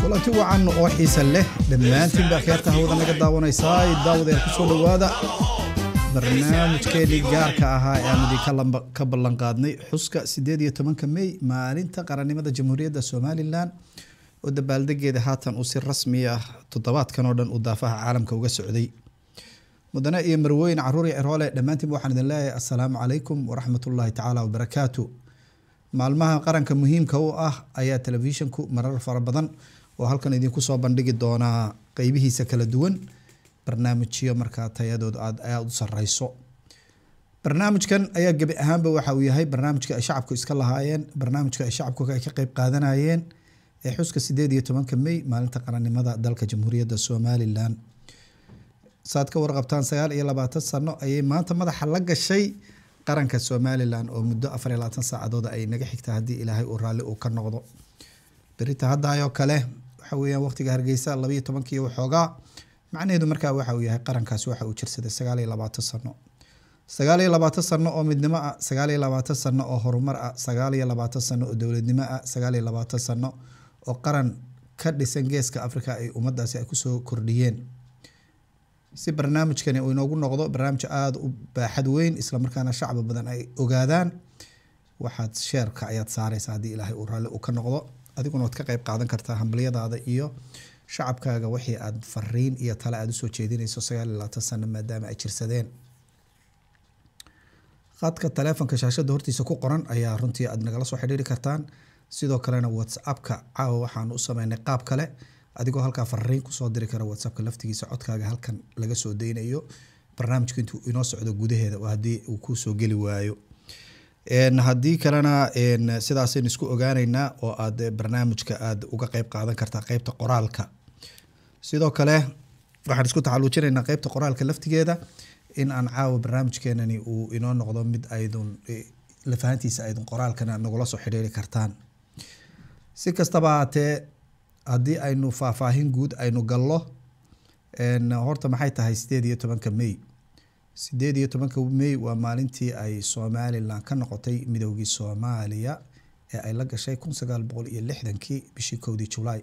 kulanti wacan oo xiisa leh dhammaantiin baa kheerta hawada naga daawanaysaa daawadeel ku soo dhowaada barnaamijkeenii gaarka ahaa ee aan idinka ka ballan qaadnay xuska sideed iyo tobanka mey maalinta qarannimada jamhuuriyadda somalilan oo dabaaldegeeda haatan uu si rasmi ah toddobaadkan oo dhan uu daafaha caalamka uga socday mudane iyo marwooyin caruur iyo ciroole dhammaantiinba waxaan idin leeyahay assalaamu calaykum waraxmatullaahi tacaala wabarakaatu maalmaha qaranka muhiimka u ah ayaa telefishanku marar fara badan oo halkan idinku soo bandhigi doonaa qeybihiisa kala duwan barnaamijyo markaa tayadooda aad aad u sareyso barnaamijkan ayaa gebi ahaanba waxa uu yahay barnaamijka ay shacabku iska lahaayeen barnaamijka ay shacabku ay ka qeyb qaadanayeen ee xuska sideed iyo tobanka mey maalinta qarannimada dalka jamhuuriyadda somalilan saad ka warqabtaan sagaal iyo labaatan sano ayay maanta madaxa la gashay qaranka somalilan oo muddo afar iyo labaatan saacadooda ay naga xigta haddii ilaahay uu raalli uu ka noqdo berita haddaayoo kale waxa weeyaan waqtiga hargeysa labayo tobankii waxoogaa macnaheedu markaa waxa uu yahay qarankaasi waxa uu jirsaday sagaal iyo labaatan sano sagaal iyo labaatan sano oo midnimo ah sagaal iyo labaatan sano oo horumar ah sagaal iyo labaatan sano oo dowladnimo ah sagaal iyo labaatan sano oo qaran ka dhisan geeska africa ay ummadaasi ay kusoo kordhiyeen si barnaamijkani uu inoogu noqdo barnaamij aada u baaxad weyn islamarkaana shacbi badan ay ogaadaan waxaad sheerka ayaad saareysa haddii ilaahay uu raalli uu ka noqdo adiguna waad ka qeyb qaadan kartaa hambalyadaada iyo shacabkaaga wixii aad fariin iyo tale aada usoo jeedinayso sagaal iyo labaatan sano maadaama ay jirsadeen khadka taleefonka shaashada hortiisa ku qoran ayaa runtii aad nagala soo xidhiiri kartaan sidoo kalena whatsappka caawa waxaan u sameynay qaab kale adigoo halkaa fariin kusoo diri kara whatsappka laftigiisa codkaaga halkan laga soo deynayo barnaamijku intuu inoo socdo gudaheeda oo haddii uu kusoo geli waayo haddii kalena sidaasaynu isku ogaaneynaa oo aad barnaamijka aad uga qeyb qaadan kartaa qeybta qoraalka sidoo kale waxaan isku taxaluujinaynaa qeybta qoraalka laftigeeda in aan caawa barnaamijkeenani uu inoo noqdo mid aydun lafahantiisa aydun qoraalkana nagula soo xidhiiri kartaan si kastaba haatee haddii aynu faahfaahin guud aynu gallo horta maxay tahay sideed iyo tobanka mey sideed iyo tobanka mey waa maalintii ay somalilan ka noqotay midoogii soomaaliya ee ay la gashay kun sagaal boqol iyo lixdankii bishii kowdii julaay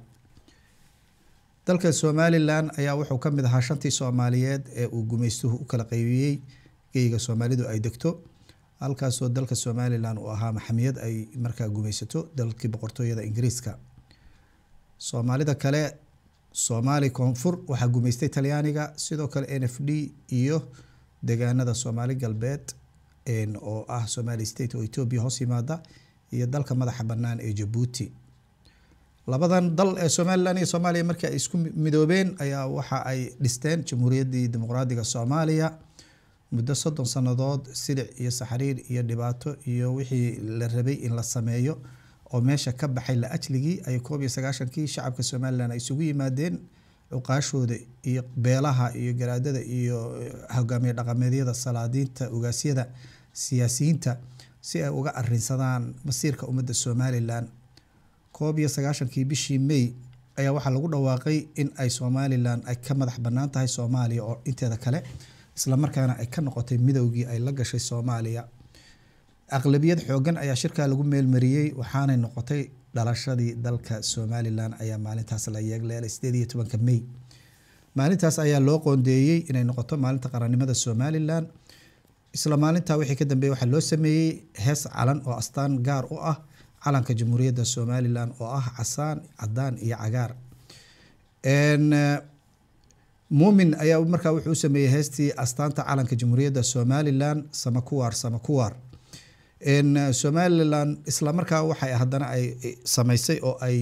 dalka somalilan ayaa wuxuu ka mid ahaa shantii soomaaliyeed ee uu gumaystuhu u kala qeybiyey geyga soomaalidu ay degto halkaasoo dalka somalilan uu ahaa maxamiyad ay markaa gumaysato dalkii boqortooyada ingiriiska soomaalida kale soomaali koonfur waxaa gumaystay talyaaniga sidoo kale n f d iyo degaanada soomaali galbeed oo ah somali state oo etoobiya hoos yimaada iyo dalka madaxa banaan ee jabuuti labadan dal ee somalilan iyo soomaaliya markii ay isku midoobeen ayaa waxa ay dhisteen jamhuuriyaddii dimuqraadiga soomaaliya muddo soddon sannadood silic iyo saxriir iyo dhibaato iyo wixii la rabay in la sameeyo oo meesha ka baxay la ajligii ay koob iyo sagaashankii shacabka somalilan ay isugu yimaadeen cuqaashooda iyo beelaha iyo garaadada iyo hogaamiye dhaqameedyada salaadiinta ogaasyada siyaasiyiinta si ay uga arinsadaan masiirka ummadda somalilan koob iyo sagaashankii bishii may ayaa waxaa lagu dhawaaqay in ay somalilan ay ka madax banaan tahay soomaaliya oo inteeda kale islamarkaana ay ka noqotay midowgii ay la gashay soomaaliya aqlabiyad xoogan ayaa shirkaa lagu meelmariyey waxaanay noqotay dhalashadii dalka somalilan ayaa maalintaas la yeegleelay sideed iyo tobanka mey maalintaas ayaa loo qoondeeyey inay noqoto maalinta qarannimada somalilan isla maalintaa wixii ka dambeeyey waxaa loo sameeyey hees calan oo astaan gaar u ah calanka jamhuuriyadda somalilan oo ah casaan cadaan iyo cagaar muumin ayaa markaa wuxuu u sameeyey heestii astaanta calanka jamhuuriyadda somalilan samakuwaar samakuwaar somalilan isla markaa waxay haddana ay sameysay oo ay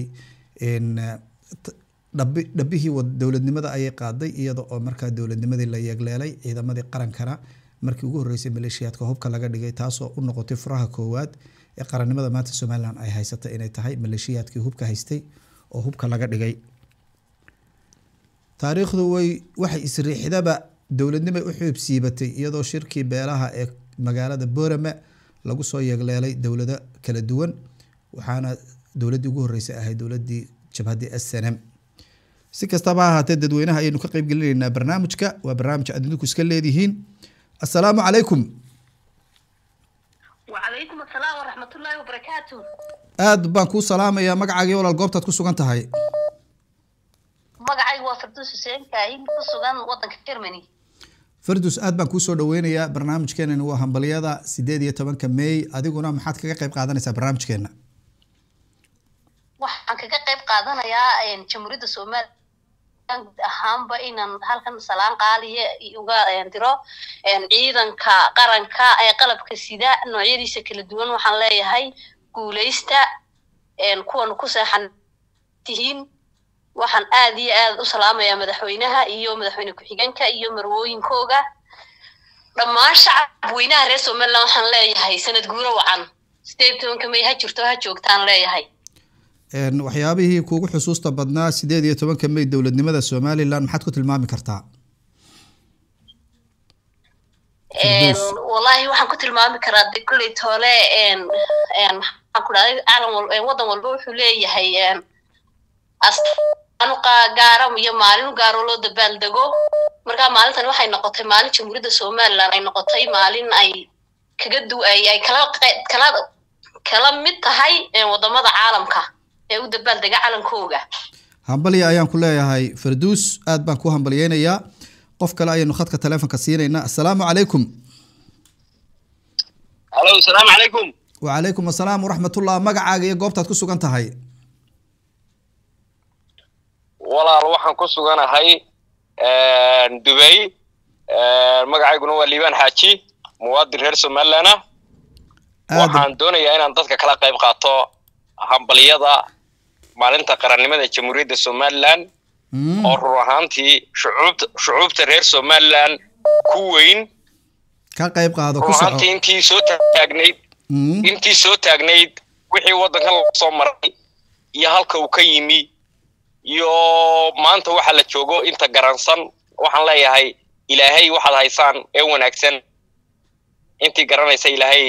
dhabi dhabihii dowladnimada ayay qaaday iyada oo markaa dowladnimadii la yeegleelay ciidamadii qarankana markii ugu horreysay maleeshiyaadka hubka laga dhigay taasoo u noqotay furaha koowaad ee qarannimada maanta somalilan ay haysata inay tahay maleeshiyaadkii hubka haystay oo hubka laga dhigay taariikhdu way waxay isriixdaba dowladnimay u xuubsiibatay iyadoo shirkii beelaha ee magaalada borame lagu soo yeegleelay dowlado kala duwan waxaana dowladdii ugu horreysay ahayd dowladdii jabhaddii s n m si kastaba ha ahaatee dadweynaha ayaynu ka qeyb gelinaynaa barnaamijka waa barnaamij aad idinku iska leedihiin assalaamu calaykum wacalaykum asalaam waraxmatullaahi wabarakaatu aad baan kuu salaamayaa magacaagii walaal goobtaad ku sugan tahay firduus xuseen kaahin ku sugan waddanka germany firdus aad baan kuusoo dhaweynayaa barnaamijkeenani waa hambalyada sideed iyo tobanka may adiguna maxaad kaga qayb qaadanaysaa barnaamijkeena waxaan kaga qayb qaadanayaa jamhuuriyadda somalilan guud ahaanba inaan halkan salaan qaaliya uga diro ciidanka qaranka ee qalabka sida noocyadiisa kala duwan waxaan leeyahay guuleysta kuwan ku seexan tihiin waxaan aad iyo aad u salaamayaa madaxweynaha iyo madaxweyne ku-xigeenka iyo marwooyinkooga dhammaan shacabweynaha reer somaliland waxaan leeyahay sanad guuro wacan sideed tobanka may ha jirto ha joogtaan leeyahay waxyaabihii kuugu xusuusta badnaa sideed iyo tobanka may dowladnimada somalilan maxaad ku tilmaami kartaa wallahi waxaan ku tilmaami karaa de kulley toole maxaan ku dhahday caalam wal waddan walba wuxuu leeyahay astaanu gaara iyo maalin gaaro loo dabaaldego marka maalintan waxay noqotay maalin jamhuuriyadda somaliland ay noqotay maalin ay kaga du ay ay kala kala kala mid tahay wadamada caalamka ee u dabaaldega calankooga hambalya ayaan ku leeyahay farduus aad baan ku hambalyeynayaa qof kale ayaynu khadka taleefonka siinaynaa assalaamu calaykum halo asalaamu calaykum wacalaykum assalaam waraxmatullah magacaaga iyo goobtaad ku sugan tahay walaal waxaan ku suganahay dubay magacayguna waa liibaan xaaji muwaadin reer somaliland ah waxaan doonayaa inaan dadka kala qayb qaato hambalyada maalinta qarannimada jamhuuriyadda somaliland oo rur ahaantii shucuubta shucuubta reer somaliland ku weyn ka qayb qaado rur ahaantii intii soo taagnayd intii soo taagnayd wixii waddanka lasoo maray iyo halka uu ka yimi iyo maanta waxa la joogo inta garansan waxaan leeyahay ilaahay waxaad haysaan ee wanaagsan intii garanaysa ilaahay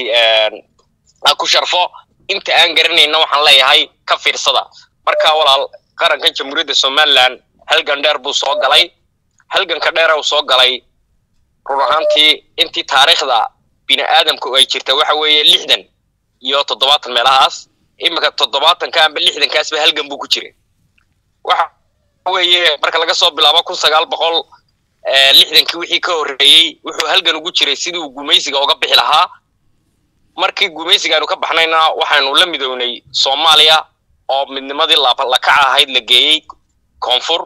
ha ku sharfo inta aan garanayna waxaan leeyahay ka fiirsada marka walaal qarankan jamhuuriyadda somaliland halgan dheer buu soo galay halganka dheera uu soo galay run ahaantii intii taariikhda bini aadamku ay jirta waxa weeye lixdan iyo toddobaatan meelahaas iminka toddobaatanka amba lixdankaasba halgan buu ku jiray waxa weeye marka laga soo bilaabo kun sagaal boqol lixdankii wixii ka horreeyey wuxuu halgan ugu jiray sidii uu gumaysiga uga bixi lahaa markii gumaysiga aynu ka baxnayna waxaynu la midownay soomaaliya oo midnimadii lakaca ahayd la geeyey koonfur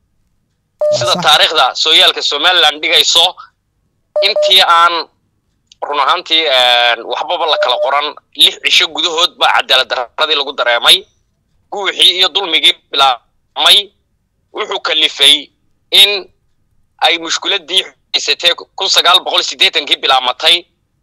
sida taariikhda sooyaalka somaliland dhigayso intii aan run ahaantii waxbaba la kala qoran lix cisho gudahood baa cadaalad daradii lagu dareemay guuxii iyo dulmigii bilaabmay wuxuu kalifay in ay mushkiladii haysatee kun sagaal boqol siddeetankii bilaabmatay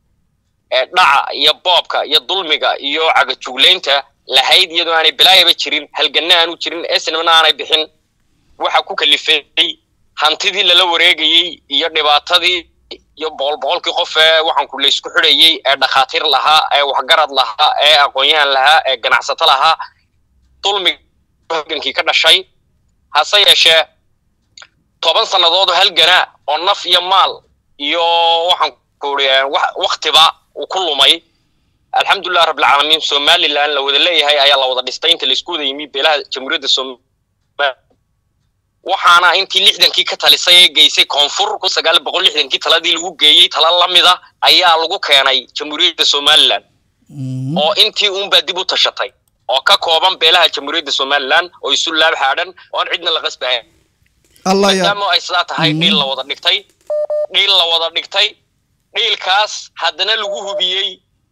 dhaca iyo boobka iyo dulmiga iyo cagajuglaynta lahayd iyadoo aanay bilaayaba jirin halganna aanu jirin esnimna aanay bixin waxa ku kalifay hantidii lala wareegayey iyo dhibaatadii iyo boqol boqolkii qof ee waxaanku laysku xidhayey ee dhakhaatiir lahaa ee waxgarad lahaa ee aqoon-yahan lahaa ee ganacsato lahaa dulmiga halgankii ka dhashay hase yeeshee toban sannadood halgana oo naf iyo maal iyo waxaan kuuri waktiba uu ku lumay alxamdulilah rabbilcaalamiin somaliland la wada leeyahay ayaa la wada dhistay inta laisku wada yimi beelaha jamhuuriyadda somaliland waxaana intii lixdankii ka talisay ee geysay koonfur kun sagaal boqol lixdankii taladii lagu geeyey tala lamida ayaa lagu keenay jamhuuriyadda somaliland oo intii uunbaa dib u tashatay oo ka kooban beelaha jamhuuriyadda somaliland oo isu laab xaadhan oon cidna la qasbahayn maadaama ay sidaa tahay dhiil la wada dhigtay dhiil la wada dhigtay dhiilkaas haddana lagu hubiyey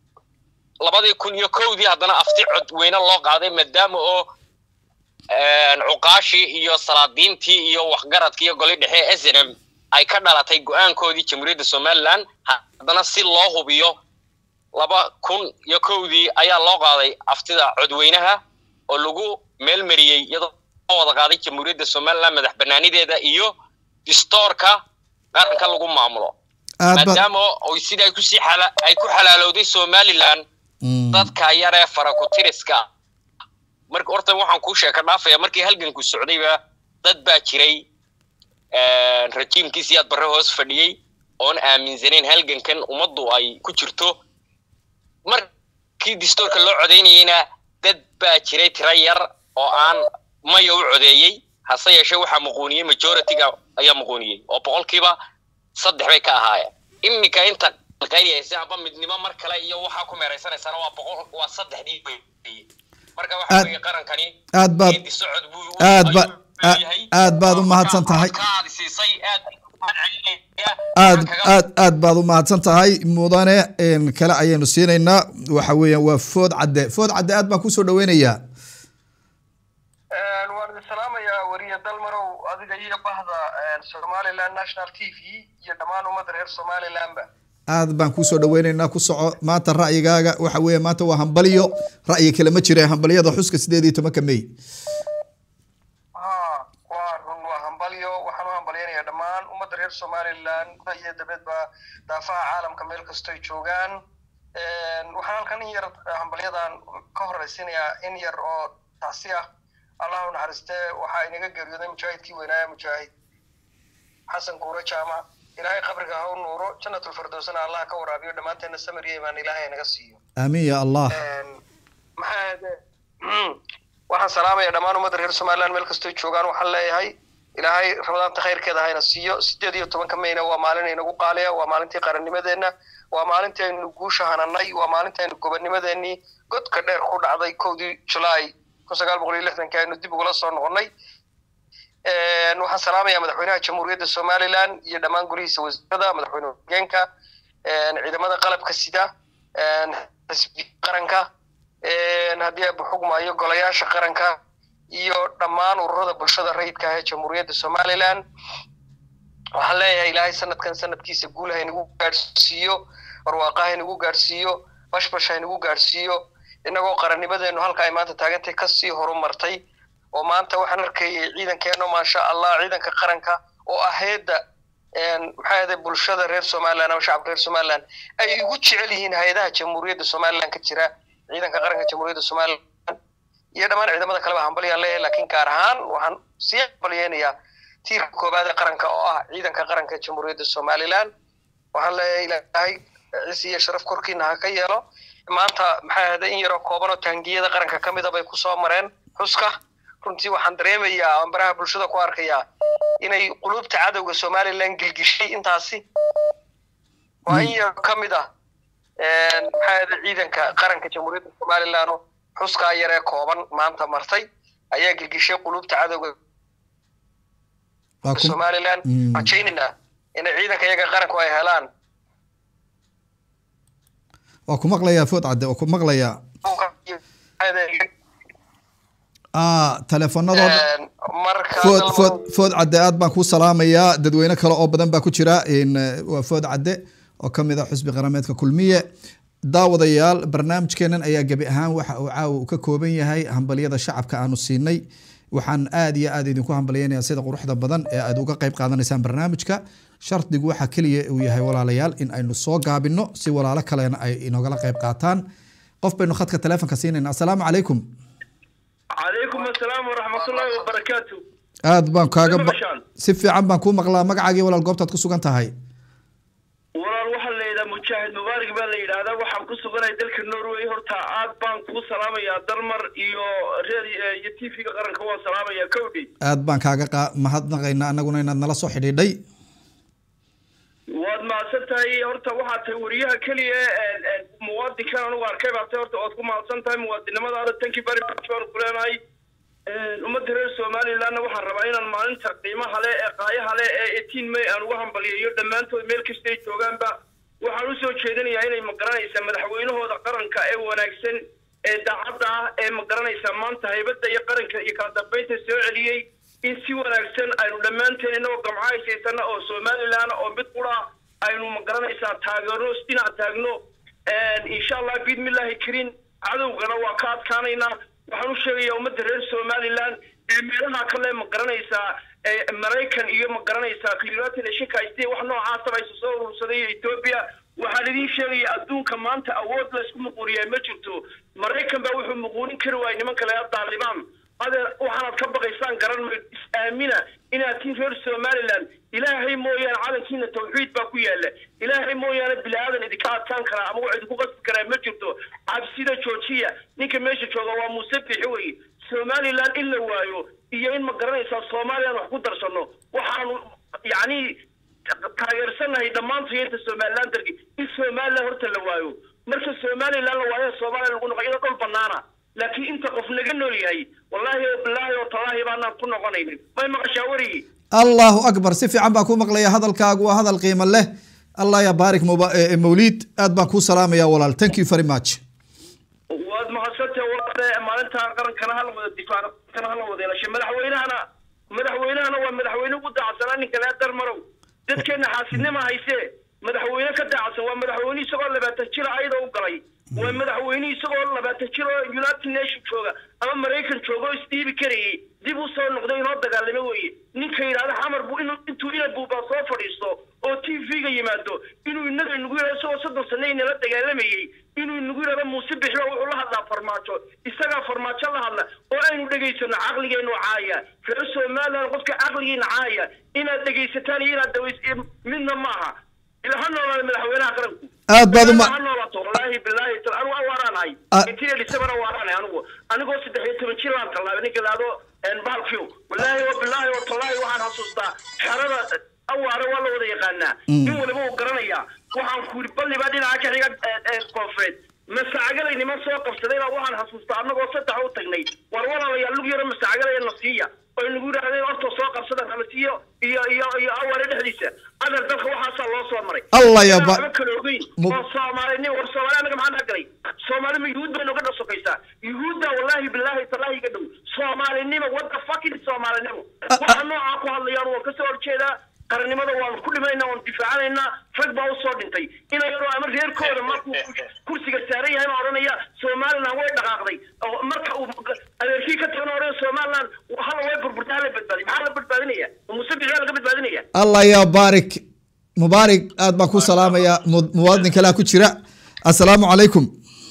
labadii kun iyo kowdii haddana afti cod weyne loo qaaday maadaama oo cuqaashii iyo salaadiintii iyo waxgaradkii iyo goli dhexe e snm ay ka dhalatay go-aankoodii jamhuuriyadda somaliland haddana si loo hubiyo laba kun iyo kowdii ayaa loo qaaday aftida codweynaha oo lagu meelmariyey iyadoo wada qaaday jamhuuriyadda somaliland madax banaanideeda iyo distoorka qaranka lagu maamulo maadaama oy sida kusii ay ku xalaalowday somaliland dadka yaree farakutiriska marka horta waxaan kuu sheeka dhaafaya markii halganku socdayba dad baa jiray rajiimkiisi aad barre hoos fadhiyey oon aaminsanayn halgankan ummaddu ay ku jirto markii distoorka loo codaynayeyna dad baa jiray tiro yar oo aan maya u codeeyey hase yeeshee waxaa muquuniyey majority-ga ayaa muquuniyey oo boqolkiiba saddex bay ka ahaayeen iminka inta qayriyaysa amba midnimo mar kale iyo waxaa ku meeraysanaysana waa boqol waa saddexdii wey marka waxa Aad- weeye qarankani aad baad geedi socod buu u- aad ba- ayuu leeyahay. aad baad u mahadsan tahay. Marka aad siisay aad baan celinaya. aad Waxaan kaga- aad aad baad u mahadsan tahay mudane een, kale ayaynu siinaynaa waxa weeyaan waa food cadde food cadde aad baan kusoo dhaweynayaa waan idin salaamayaa weriye dalmarow adiga iyo bahda somaliland national t v iyo dhammaan ummadda reer somalilandba aad baan kusoo dhaweynaynaa ku soco maanta ra'yigaaga waxa weeye maanta waa hambalyo ra'yi kale ma jira hambalyada xuska sideed iyo tobanka may ha waa run waa hambalyo waxaan u hambalyanayaa dhammaan ummadda reer somaliland guda iyo dabadba daafaha caalamka meel kastoy joogaan waxaan halkan in yar hambalyadan ka horeysiinayaa in yar oo taasi ah allah u naxariistee waxaa inaga geeriyooday mujaahidkii weynaaya mujaahid xasan kuuro jaamac ilaahay qabriga ha u nuuro jannatulfirdowsana allah ka waraabiyo dhammaanteena samir iyo imaan ilaahay naga siiyo aamiin ya allah maxaa ahde waxaan salaamaya dhammaan ummadda reer somaliland meel kastoo joogaan waxaan leeyahay ilaahay ramadaanta khayrkeeda hayna siiyo sideed iyo tobanka mayna waa maalin inagu qaaliya waa maalintii qarannimadeenna waa maalintii aynu guusha hananay waa maalintii aynu gobonnimadeenii godka dheer ku dhacday kowdii julaay kun sagaal boqol iyo lixdanki aynu dib ugula soo noqonnay waxaan salaamayaa madaxweynaha jamhuuriyadda somaliland iyo dhammaan golihiisa wasiirada madaxweyne hogeenka ciidamada qalabka sida xisbiga qaranka haddii aaba xugmaayo golayaasha qaranka iyo dhammaan ururada bulshada rayidka ah ee jamhuuriyadda somaliland waxaan leeyahay ilaahay sanadkan sanadkiisa guul haynagu gaadhsiiyo barwaaqa haynagu gaadhsiiyo bashbash haynagu gaadhsiiyo innagoo qarannimadeenu halka ay maanta taagantay kasii horumartay oo maanta waxaan arkayay ciidankeeno maasha allah ciidanka qaranka oo aheedda maxaa ahday bulshada reer somaliland ama shacabka reer somaliland ay ugu jecel yihiin hay-adaha jamhuuriyadda somaliland ka jira ciidanka qaranka jamhuuriyadda somaliland iyo dhammaan ciidamada kaleba hambalyaan leeyahay laakiin gaar ahaan waxaan sii hambalyeynayaa tiirka koobaad ee qaranka oo ah ciidanka qaranka jamhuuriyadda somaliland waxaan leeyahay ilaahay cisi iyo sharaf korkiina ha ka yeelo maanta maxaa ahday in yaroo kooban oo taangiyada qaranka ka mida bay kusoo mareen xuska runtii waxaan dareemayaa ambaraha bulshada ku arkayaa inay qulubta cadowga somaliland gilgishay intaasi waa in yar ka mid ah maxaa ahday ciidanka qaranka jamhuuriyadda somaliland oo xuskaa yar ee kooban maanta martay ayaa gilgishay qulubta cadowga waa ku somaliland Mm. rajaynayna inay ciidanka iyaga qaranku ay helaan waa ku maqlayaa food cadde waa ku maqlayaa ah teleefanadooda marka food dalmo- food food cadde aad baan kuu salaamayaa dadweyne kale oo badan baa ku jira in eh, waa food cadde oo ka mid ah xusbi qarameedka kulmiye daawadayaal barnaamijkeenan ayaa gebi ahaan waxa uu caawa uu ka kooban yahay hambalyada shacabka aanu siinay waxaan aad iyo aad idinku hambalyeynayaa sida quruxda badan ee aad uga qayb qaadanaysaan barnaamijka shardigu waxa keliya uu yahay walaalayaal in aynu soo gaabino si walaalo kalena ay inogala qayb qaataan qof baynu khadka teleefonka siinayna asalaamu calaykum calaykum asalaam waraxmatullaahi wabarakaatu aad baan kaaga ba- Mashaan. si fiican baan kuu maqlaa magacaagii walaal goobtaad ku sugan tahay walaal waxaa la yidhaha mujaahid mubaarak baa la yidhaahdaa waxaan ku suganay dalka norway horta aad baan kuu salaamayaa dalmar iyo reer iyo t v-ga qaranka waan salaamayaa kowdhi aad baan kaaga qa- mahadnaqaynaa annaguna inaad nala soo xidhiidhay waad mahadsan tahay horta waxaa tahay wariyaha keliya ee- ee muwaadinkan anugu arkay baa tahay horta waad ku mahadsan tahay muwaadinimadaada tankii bari baan ku leenahay ummadda reer somalilandna waxaan rabaa inaan maalinta qiimaha leh ee qaayaha leh ee eighteen may aan uga hambaliyayo dhammaantood meel kasta ay joogaanba waxaan usoo jeedinayaa inay magaranaysaa madaxweynahooda qaranka ee wanaagsan ee daacadda ah ee magaranaysaa maanta haybadda iyo qaranka iyo kala dambeynta soo celiyey in si wanaagsan aynu dhammaanteen inagoo gamco haysaysana oo somaliland oo mid qura aynu magaranaysaa taageerno dhinac taagno insha allah biidmillahi karin cadowgana waa ka adkaanaynaa waxaan u sheegayaa ummadda reer somaliland ee meelaha kale ma garanaysaa ee maraykan iyo ma garanaysaa united nationka haystay wax noocaasaba aysa soo urursaday iyo ethiopia waxaan idiin sheegaya adduunka maanta awood laysku muquuriyaa ma jirto maraykan baa wuxuu muquurin kari waayay niman kale daalibaan adeer waxaanaad ka baqaysaan garan mayd is-aamina inaad tiin reer somaliland ilaahay mooyaane calankiina tawxiid baa ku yaala ilaahay mooyaane bilaadan idinka adkaan karaa ama wax idinku qasbi karaa ma jirto cabsida joojiya ninka meesha jooga waa muuse bixi weye somaliland in la waayo iyo in ma garanaysaa soomaaliya aan wax ku darsano waxaanu yacni taageersanahay dhammaantood inta somaliland dargi in somaliland horta la waayo marka somaliland la waayo soomaaliya lagu noqo iyadoo dhul banaana laakiin inta qof naga nool yahay wallaahi oo bilaahi oo tallaahi baanaan ku noqonaynin may maqashaa werigi allahu akbar si fiican baan ku maqlaya hadalkaagu waa hadal qiimo leh allah ya baarik muba- eh, eh, mawliid aad baan kuu salaamaya walaal thank you very much waad mahadsantahay walaale maalinta qarankana hala wada difaac kana hala wada yeelashay madaxweynahana madaxweynahana waa madaxweyne ugu daacsanaa ninka lee darmarow dadkeena xaasidnima hayse madaxweyne ka daacsan waa madaxweyne isagoo labaatan jira ayadoo u galay waa madaxweyne isagoo labaatan jir oo united nation jooga ama maraykan jooga oo isdhiibi karayay dib u soo noqday inoo dagaalamo weeye ninka yidhahda xamar buu inuu intuu ina buubaa soo fadhiisto oo t v-ga yimaado inuu inaga inagu yidhahdo isagoo soddon sano inala dagaalamayey inuu inagu yidhahdo muuse bixiba wuxuu la hadlaa farmaajo isagaa farmaajo la hadla oo aynu dhegaysano caqligeenu caaya reer somaliland qofka caqligiina caaya inaad dhegaysataan iyo inaad daways midna maaha ila ha noolaada madaxweynaha qaranku aad baad uma ha noolaato wallaahi bilaahi tal anigu awaaraanahay Ah. intii elisabana waaraanahay anigu anigoo saddex iyo toban jir aan tallaabay ninka laado bahalkiyo wallaahi wa bilaahi wa tallaahi waxaan xasuustaa xerada awaare waa la wada yaqaanaa nin waliba uu garanayaa waxaan ku yidhi balli baa dhinaca ka xiga ee, ee, koonfureed masaagalay niman soo qabsaday baa waxaan xasuustaa annagoo saddex u tagnay war walaalayaal lug yaro masaagalaya na siiya oo nagu yidhahdeen horta soo qabsada halasiyo iyo iyo iyo awaare dhexdiisa adal dalka waxaasaa loo soo maray allah ya ba waxba kala ogeyn Mu- oo soomaalinimo war soomaali anaga maxaa naga galay soomaali ma yuhuud bay nooga dhasokaysaa yuhuudda wallaahi bilaahi talaahi ga dhow soomaalinimo wadda fucking soomaalinimo waxa noocaa ku hadlayaan waan kasoo horjeedaa qarannimada waanu ku dhimanayna waanu difaacanaynaa rag baa usoo dhintay ina yaroo ama reerkooda markuu kursiga saaran yahay baa odhanaya somaliland way dhaqaaqday oo marka uu adeerkii ka tagana odhanaya somaliland hala way burburtay hala badbaadiy maxaa la badbaadinaya muuse bixi laga badbaadinaya allah ya baarik mubaarik aad baan ku salaamaya mu- muwaadin kalea ku jira assalaamu calaykum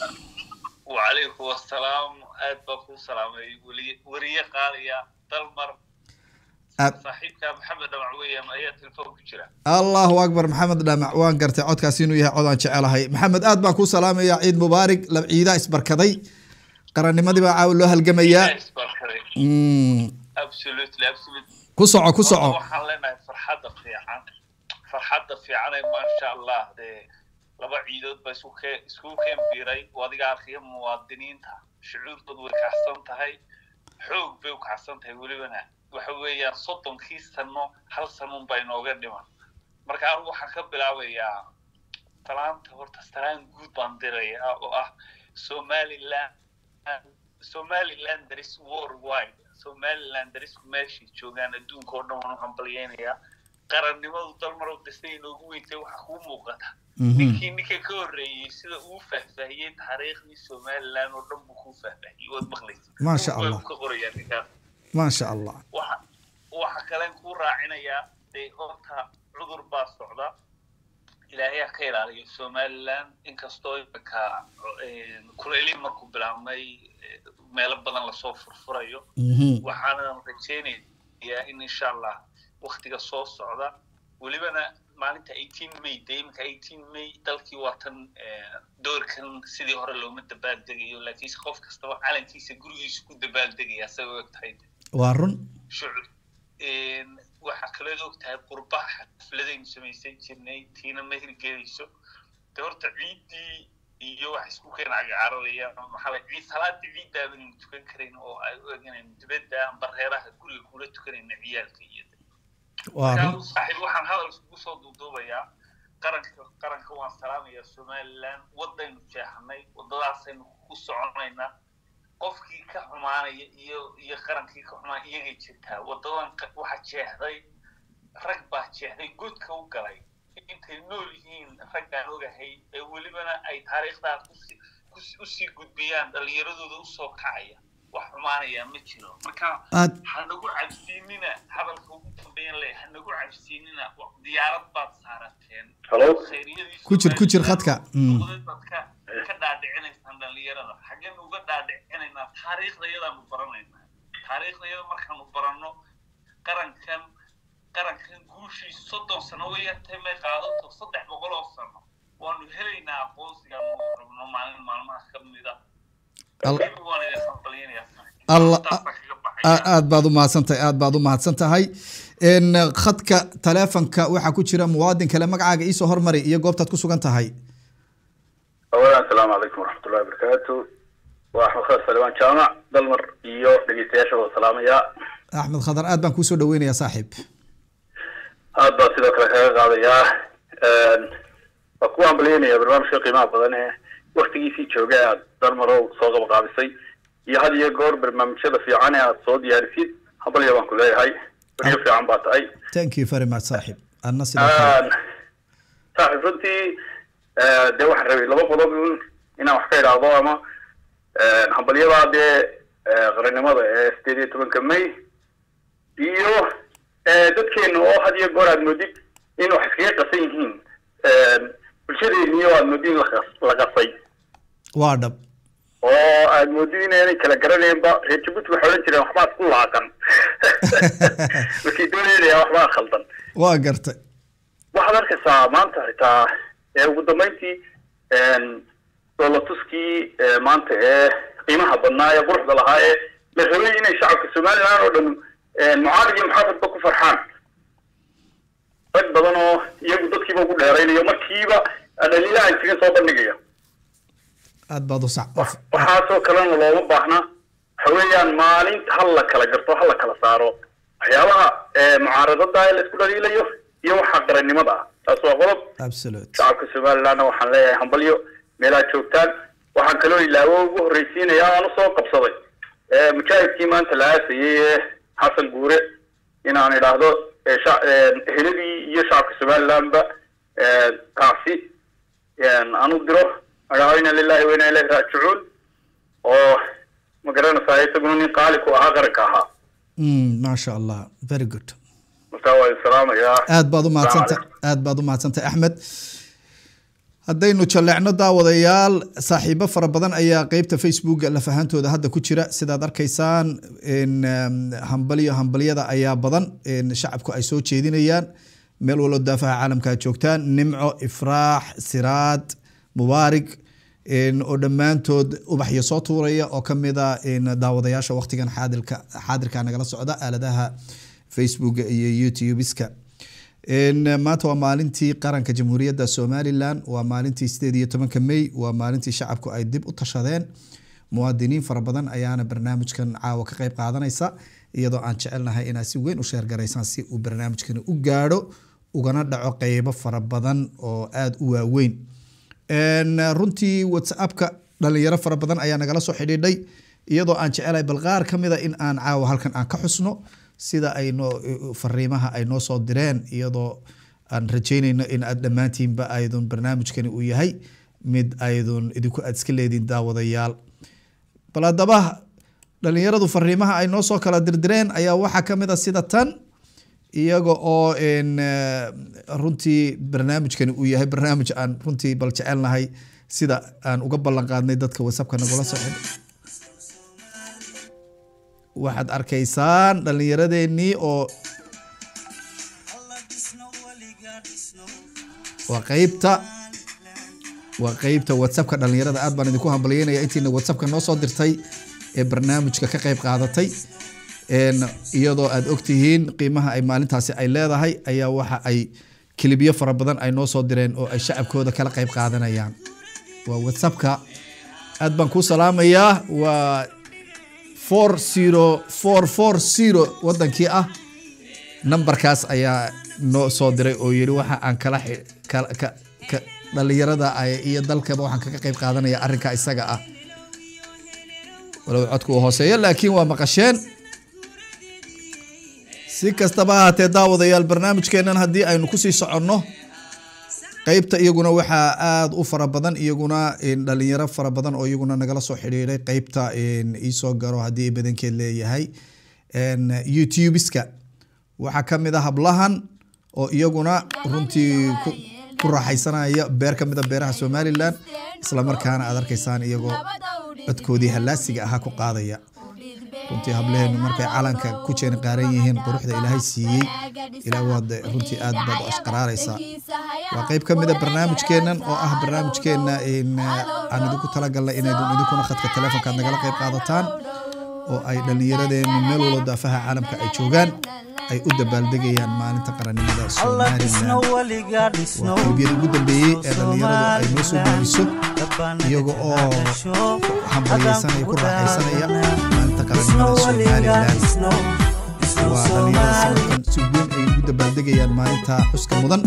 وعليكم السلام aad baan kuu salaamay weli- weriye qaaliya dalmar Aad- saaxiibka maxamed dhamac weeyaan ayaa telefoon ku jira allahu akbar maxamed dhamac waan gartay codkaasi inuu yahay cod aan jecelahay maxamed aad baan kuu salaamaya ciid mubaarig lab ciidaa isbarkaday qarannimadii baa caawa loo halgamayaa Yes, barkaday. Mm, absolutely absolutely ku soco ku Horta soco waxaan leenahay farxadda fiican farxadda fiicanay maasha allah dee laba ciidood baa isku kee iskugu keen biiray oo adiga arkaya muwaadiniinta shucuurtoodu way kacsan tahay xoog bay u kacsan tahay welibana waxa weeyaan soddonkii sano hal sanuun baa inooga dhiman marka anigu waxaan ka bilaabayaa talaanta horta talaan guud baan dirayaa oo ah somaliland somaliland there is worldwide somaliland there is meeshay joogaan adduunka oo dhan waan u hambalyeynayaa qarannimadu dalmarow dasta inoogu weyntay waxaa kuu muuqata Mhm. ninkii ninka ka horreeyey sida uu faahfaahiyey taariikhdii somaliland oo dhan buu kuu faahfaahiyey waad maqlaysa Maasha Buug baa Allah. uu ka qorayaa ninkaan maasha allah waxa waxa kalen kuu raacinayaa dee horta cudur baa socda ilaahay ha ka ilaaliyo somaliland inkastoo iminka kuleylii markuu bilaabmay eh, meelo badan lasoo furfurayo Mhm. waxaanan rajaynayaa in insha allah waktiga soo socda welibana maalinta eighteen may dee iminka eighteen may dalkii waa tan eh, doorkan sidii hore looma dabaaldegayo laakiinse qof kastaba calankiisa gurigiisa ku dabaaldegaya asagoo og tahay waa run shucur waxaa kaleed og tahay qurbaha xafladaynu samaysan jirnay tiina ma hirgelayso de horta ciiddii iyo wax isku keen cagacararaya maxaa la ciid salaadii ciiddaa banaynu tukan karayn oo ay u eganayno dibadda amba reeraha guriga kula tukanayna ciyaalka iyo waa run markaa saaxiib waxaan hadal iskugu soo duuduubayaa qaranka qaranka waan salaamayaa somaliland wadaynu jeexnay wadadaasaynu ku soconaynaa qofkii ka xumaanaya iyo iyo qarankii ka xumaan iyagay jirtaa wadadan qa- waxa jeexday rag baa jeexday godka u galay intay nool yihiin raggaan ogahay ee welibana ay taariikhdaa kusi- kusi- usii gudbiyaan dhallinyaradooda usoo kacaya wax xumaanaya ma jiro marka aad hanagu cabsiinina hadalka ugu dambeeyan le hanagu cabsiinina wa- diyaarad baad saarateen Hello? khayriyadii Ku jir- ku jir khadka. Mm. Dowlad baad ka ka dhaadhicinaysaan dhallinyarada xaggeen uga dhaadhicinaynaa taariikhdayadaanu baranaynaa taariikhdayada markaanu baranno qarankan qarankan guushii soddon sano way yartay may qaadato saddex boqol oo sano waanu helaynaa aqoonsigaanu rabno maalin maalmaha ka mida Al- Weliba waan idin hambalyaynayaa. Allah- Taas baan kaga baxaya. aad baad u mahadsantahay aad baad u mahadsan tahay khadka taleefonka waxaa ku jira muwaadin kale magacaaga iisoo hormari iyo goobtaad ku sugan tahay awalan asalaamu calaykum waraxmatullahi wabarakaatu waa axmed khadar salibaan jaamac dalmar iyo dhegeystayaasha wada salaamaya axmed khadar aad baan kuusoo dhaweynayaa saaxiib aad baa sidoo kale kaga qaadayaa waa ku ambalyeynaya barnaamijka qiimaha badan ee waktigiisii jooga aad dalmarow soo qabaqaabisay iyo had iyo goor barnaamijyada fiican ee aad soo diyaarisid habalya baan ku leeyahay wariyo fiican baa tahay thank you very much saaxiib adna sidoo kale saaxiib runtii dee waxaan rabay laba qodob un inaan wax ka idhaahdo ama hambalyadaa dee qarannimada ee sideed iyo tobanka may iyo dadkeena oo had iyo goor aad moodid in wax iskaga qasan yihiin bulshadeeniyo aad moodid in la qasay waa dhab oo aad moodid inaanay kala garanaynba reer jabuuti waxay odhan jireen waxbaa isku laaqan markii doonaynayaa waxbaa khaldan waa gartay waxaad arkaysaa maanta xitaa ugu dambeyntii doolatuskii maanta ee qiimaha badnaa ee quruxda lahaa ee la rabay inay shacabka somaliland oo dhan mucaarad iyo muxaafadba ku farxaan rag badan oo iyagu dadkiiba ugu dheeraynayo markiiba dhaliilaha isaga soo bandhigaya aad baad u sax waxaasoo kalena looma baahna waxa weeyaan maalinta hal la kala garto hal la kala saaro waxyaabaha mucaaradada ee la isku dhaliilayo iyo waxa qarannimada ah taas waa qodob absolute shacabka somalilandna waxaan leeyahay hambalyo meelaad joogtaan waxaan kaloo ilaawo ugu horreysiinaya aan usoo qabsaday mujaahidkii maanta la aasayay ee xasan guure inaan idhaahdo eheladii iyo shacabka somalilandba taasi aan u diro adhaho ina lilahi wa ina ilahi raajicuun oo ma garanaysaa isaguna nin qaali ku ahaa qaranka ahaa maasha allah very good marka waa salaamayaa aad baad u mahadsanta aad baad u mahadsantay axmed haddaynu jalleecno daawadayaal saaxiibo fara badan ayaa qeybta facebooka lafahantooda hadda ku jira sidaad arkaysaan hambalyo hambalyada ayaa badan shacabku ay soo jeedinayaan meel walbo daafaha caalamka aad joogtaan nimco ifraax siraad mubaarig oo dhammaantood ubaxyo soo tuuraya oo kamida daawadayaasha waqtigan xaadirka xaadirka nagala socda aaladaha facebook iyo youtubeska maanta waa maalintii qaranka jamhuuriyadda somalilan waa maalintii sideed iyo tobanka may waa maalintii shacabku ay dib u tashadeen muwaadiniin fara badan ayaana barnaamijkan caawa ka qeyb qaadanaysa iyadoo aan jecelnahay inaad si weyn u sheergaraysaan si uu barnaamijkani u gaadho ugana dhaco qeybo fara badan oo aada u waaweyn runtii whatsappka dhalinyaro fara badan ayaa nagala soo xidhiidhay iyadoo aan jecelahay bal qaar ka mida in aan caawa halkan aan ka xusno sida ay noo fariimaha ay noo soo direen iyadoo aan rajeynayno in aad dhammaantiinba aydun barnaamijkani uu yahay mid aydun idinku aad iska leediin daawadayaal bal haddaba dhalinyaradu fariimaha ay noo soo kala dirdireen ayaa waxaa ka mid a sida tan iyaga oo runtii barnaamijkani uu yahay barnaamij aan runtii bal jecelnahay sida aan uga ballan qaadnay dadka whatsappka nagula soo xidhay waxaad arkaysaan dhalinyaradeenii oo waa qeybta waa qeybta whatsappka dhalinyarada aad baan idinku hambalyeynaya intiina whatsappka noo soo dirtay ee barnaamijka ka qeyb qaadatay iyadoo aad ogtihiin qiimaha ay maalintaasi ay leedahay ayaa waxa ay kilibyo fara badan ay noo soo direen oo ay shacabkooda kala qeyb qaadanayaan waa whatsappka aad baan kuu salaamayaa waa four zero four four zero wadankii ah nambarkaas ayaa noo soo diray oo yiri waxa aan kala ka dhalinyarada iyo dalkaba waxaan kaga qeyb qaadanaya arrinka isaga ah walow codku uu hooseeyo laakiin waa maqasheen si kastaba ahaatee daawadayaal barnaamijkeenan haddii aynu kusii soconno qeybta iyaguna waxaa aada u fara badan iyaguna dhalinyaro fara badan oo iyaguna nagala soo xidhiiday qeybta iisoo garo haddii badankeed leeyahay youtubeska waxaa kamid a hablahan oo iyaguna runtii ku raaxaysanaya beer kamid a beeraha somalilan islamarkaana aad arkaysaan iyagoo codkoodii hallaasiga ahaa ku qaadaya runtii hableheenu markay calanka ku jeeni qaaran yihiin quruxda ilaahay siiyey ilaa waad runtii aad baad u ashqaraaraysaa waa qeyb ka mid a barnaamijkeenan oo ah barnaamijkeena aan idinku talagalnay inaydun idinkuna khadka telefonkaad nagala qeyb qaadataan oo ay dhallinyaradeennu meel walba daafaha caalamka ay joogaan ay u dabaaldegayaan maalinta qarannimada somalilan waa qalbiyada ugu dambeeyey ee dhallinyaradu ay noo soo gudbiso iyaga oo hambalyaysanaya ku raaxaysanaya maalinta qarannimada somalilan waa dhallinyarada sanadkan si weyn ay ugu dabaaldegayaan maalinta xuska mudan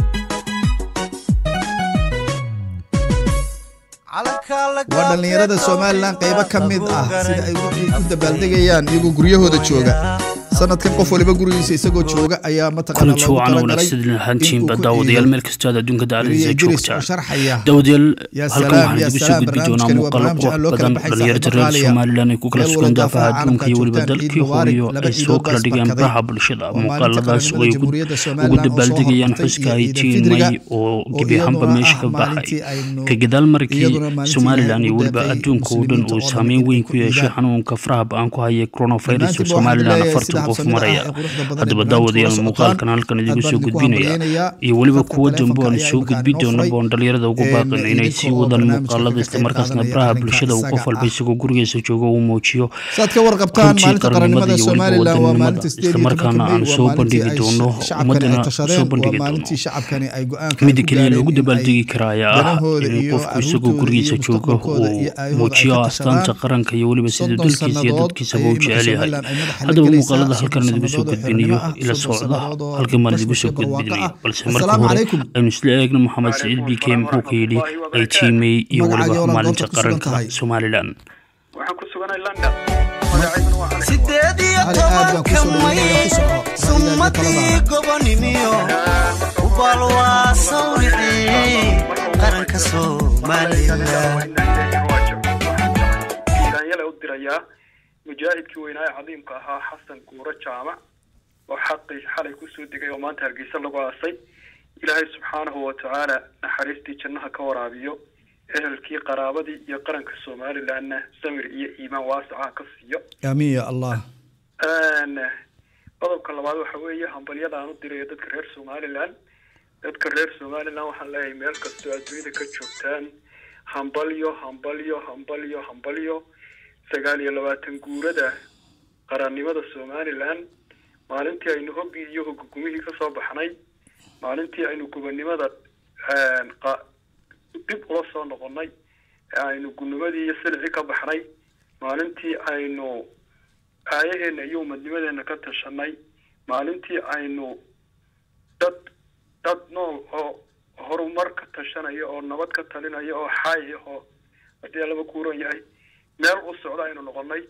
waa dhallinyarada somalilan qaybo ka mid ah sida ay u dabaaldegayaan iyagoo guryahooda jooga sanadkan qof waliba gurigiisa isagoo jooga ayaa mataqaana kulanti wacan wanaagsan ahaantiinba daawadayaal meel kastoo aad adduunka dacaladiisa joogta sharxaya daawadayaal yaa halkan salaam, waxaan yaa idigu soo salaam, gudbi doonaa barnaamijkani waa muuqaalo barnaamij qurux aan loo kala badan baxay dhalinyarada reer Soomaaliya. somalilan ay ku kala Meel sugan walba daafaha daafaha adduunka iyo weliba caalamka dalkii joogtaan, hooyo laba ay ciidood soo baa kala dhigeen isbarkaday. baraha bulshada Waa maalinta muuqaaladaas oo qaranimada ay ku- Jamhuuriyadda ugu Somaliland oo soo dabaaldegayaan hormartay xuska iyo ay Ciidul may Fidriga, oo oo gebi ahaanba iyaduna meesha ah ka baxay maalintii aynu- ka gadaal markii iyaduna maalintii somalilan iyo aynu weliba deeqay adduunka oo dhan muslimiinta uu oo dhan saameyn inay weyn ku ku yeeshay dhiidaan. xanuunka faraha ba-aan ku haya coronavirus oo dhammaantiin waxaan somalilan leeyahay afartan sida qof habsamida maraya ah ee quruxda badan ee haddaba barnaamijka daawadayaal ula muuqaalkan socotaan. halkan idigu Aad soo baan idinku gudbinaya hambalyeynaya. iyo weliba Khadka kuwa dambe aan taleefanka soo ayaa gudbi imika doona inoo boon dhalinyarada ugu Een, baaqan inay idinka sii oo wadaan barnaamijka muuqaalada ka isla qayb markaasna qaadanaya baraha arrinka bulshada uu qof isaga walba ah. isagoo gurigiisa joogo uu muujiyo saad ka warqabtaan runtii maalinta qarannimada qarannimada iyo weliba somalilan waa wadanimada maalinta sideed iyo islamarkaana tobanka aan May, soo waa maalintii bandhigi ay doono shacabkani ummadana ay soo tashadeen bandhigi waa doono maalintii shacabkani ay go-aanka mida ku keliya gaareen loogu in ay dabaaldegi kara ayaa ah danahooda in iyo qofku isagoo caruurtooda gurigiisa iyo joogo mustaqbalkooda uu iyo aayahooda ay muujiyo ka astaanta tashadaan. qaranka iyo weliba sida soddon dalkiisa iyo sannadood dadkiisaba ayay uu iminka jecel yahay Somaliland ay madaxa la haddaba gelaysaa, muuqaalada soddon halkan idigu soo sannadood oo gudbinayo xornimo ah, ila soddon socda sannadood oo halkan baan idigu bashbash soo iyo barwaaqo gudbinayo ah. balse marka Assalaamu hore calaykum. aynu isla eegno maxamed saciid b k muxuu ka yidhi ay tiimay iyo Magacaaga weliba walaal maalinta goobta ku sugan qaranka tahay. somalilan waxaan ku suganay london magacayguna waa cali sideed iyo Cali, aad baan tobanka kusoo dhaweynaya, ku soco. may Ra'yiga iyo summadii taladaada. gobonimiyo ubal waa sawricii qaranka somalilan iiraanyale u dirayaa mujaahidkii weynaa ee cadiimka ahaa xasan guuro jaamac oo xaqii xalay kusoo degay oo maanta hargeysa lagu aasay ilaahay subxaanahu watacaala naxariistii jannaha ka waraabiyo ehelkii qaraabadii iyo qaranka somalilandna samir iyo iimaan waasacaha ka siiyo aamiin ya allah Een, qodobka labaad waxa weeye hambalyada aan u dirayo dadka reer somaliland dadka reer somaliland waxaan leeyahay meel kastoo adduunyada ka joogtaan hambalyo hambalyo hambalyo hambalyo sagaal iyo labaatan guurada qarannimada somaliland maalintii aynu hoggii iyo hogogumihii ka soo baxnay maalintii aynu gobonnimada een, qa- dib ula soo noqonnay ee aynu gunimadii iyo silicii ka baxnay maalintii aynu aayaheena iyo umadnimadeena ka tashanay maalintii aynu dad dad nool oo horumar ka tashanaya oo nabad ka talinaya oo xaay ah oo haddii laba kuuran yahay meel u socda aynu noqonay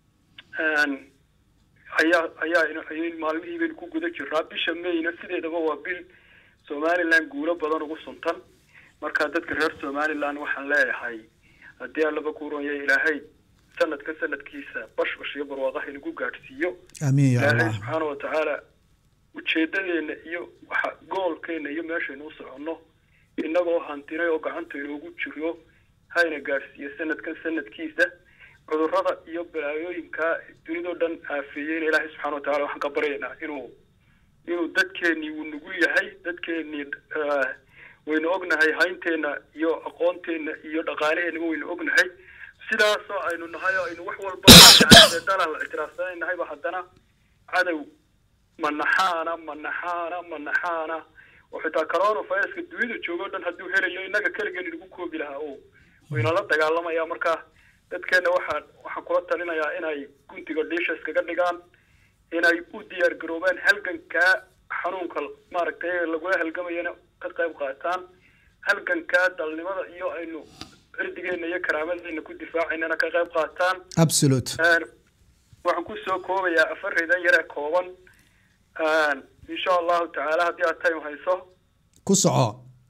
Een, ayaa ayaa ina- ayay maalmihii baynu ku guda jiraa bisha mayna sideedaba waa bil somaliland guulo badan ugu suntan marka dadka reer somaliland waxaan leeyahay haddii aan laba kuuran yahay ilaahay sanadka sanadkiisa bash bash iyo barwaaqaha inagu gaadhsiiyo aamiin ya ilaahay allah subxaana watacaala ujeedadeena iyo waxa goolkeena iyo meeshaynu u soconno innagoo hantinay oo gacanta inoogu jiro hayna gaadhsiiyo sanadkan sanadkiisa cudurrada iyo balaayooyinka dunidao dhan aafeeyeyna ilaahay subxaana watacaala waxaan ka baryaynaa inuu inuu dadkeenii uu nugul yahay dadkeenii eh, waynu ognahay haynteenna iyo aqoonteenna iyo dhaqaalaheennaba waynu ognahay sidaasoo aynu nahay oo aynu wax walba dalal ictiraafsanaynahyba haddana cadow manaxaana manaxaana manaxaana oo xitaa coronaviruska dunida joogo dhan hadduu helayo innaga keligeen inagu koobi lahaa o waynala dagaalamaya marka dadkeenna waxaa waxaan kula talinayaa inay guntiga dhiisha iskaga dhigaan inay u diyaar garoobaan halgankaa xanuunka maaragtay lagula halgamayana ka qayb qaataan halgankaa dalnimada iyo aynu cirdigeena iyo karaamadeenna ku difaacaynana ka qayb qaataan absolute Een, waxaan ku soo koobayaa afar ridan yaree kooban Een, insha allahu tacaala haddii aad time hayso ku soco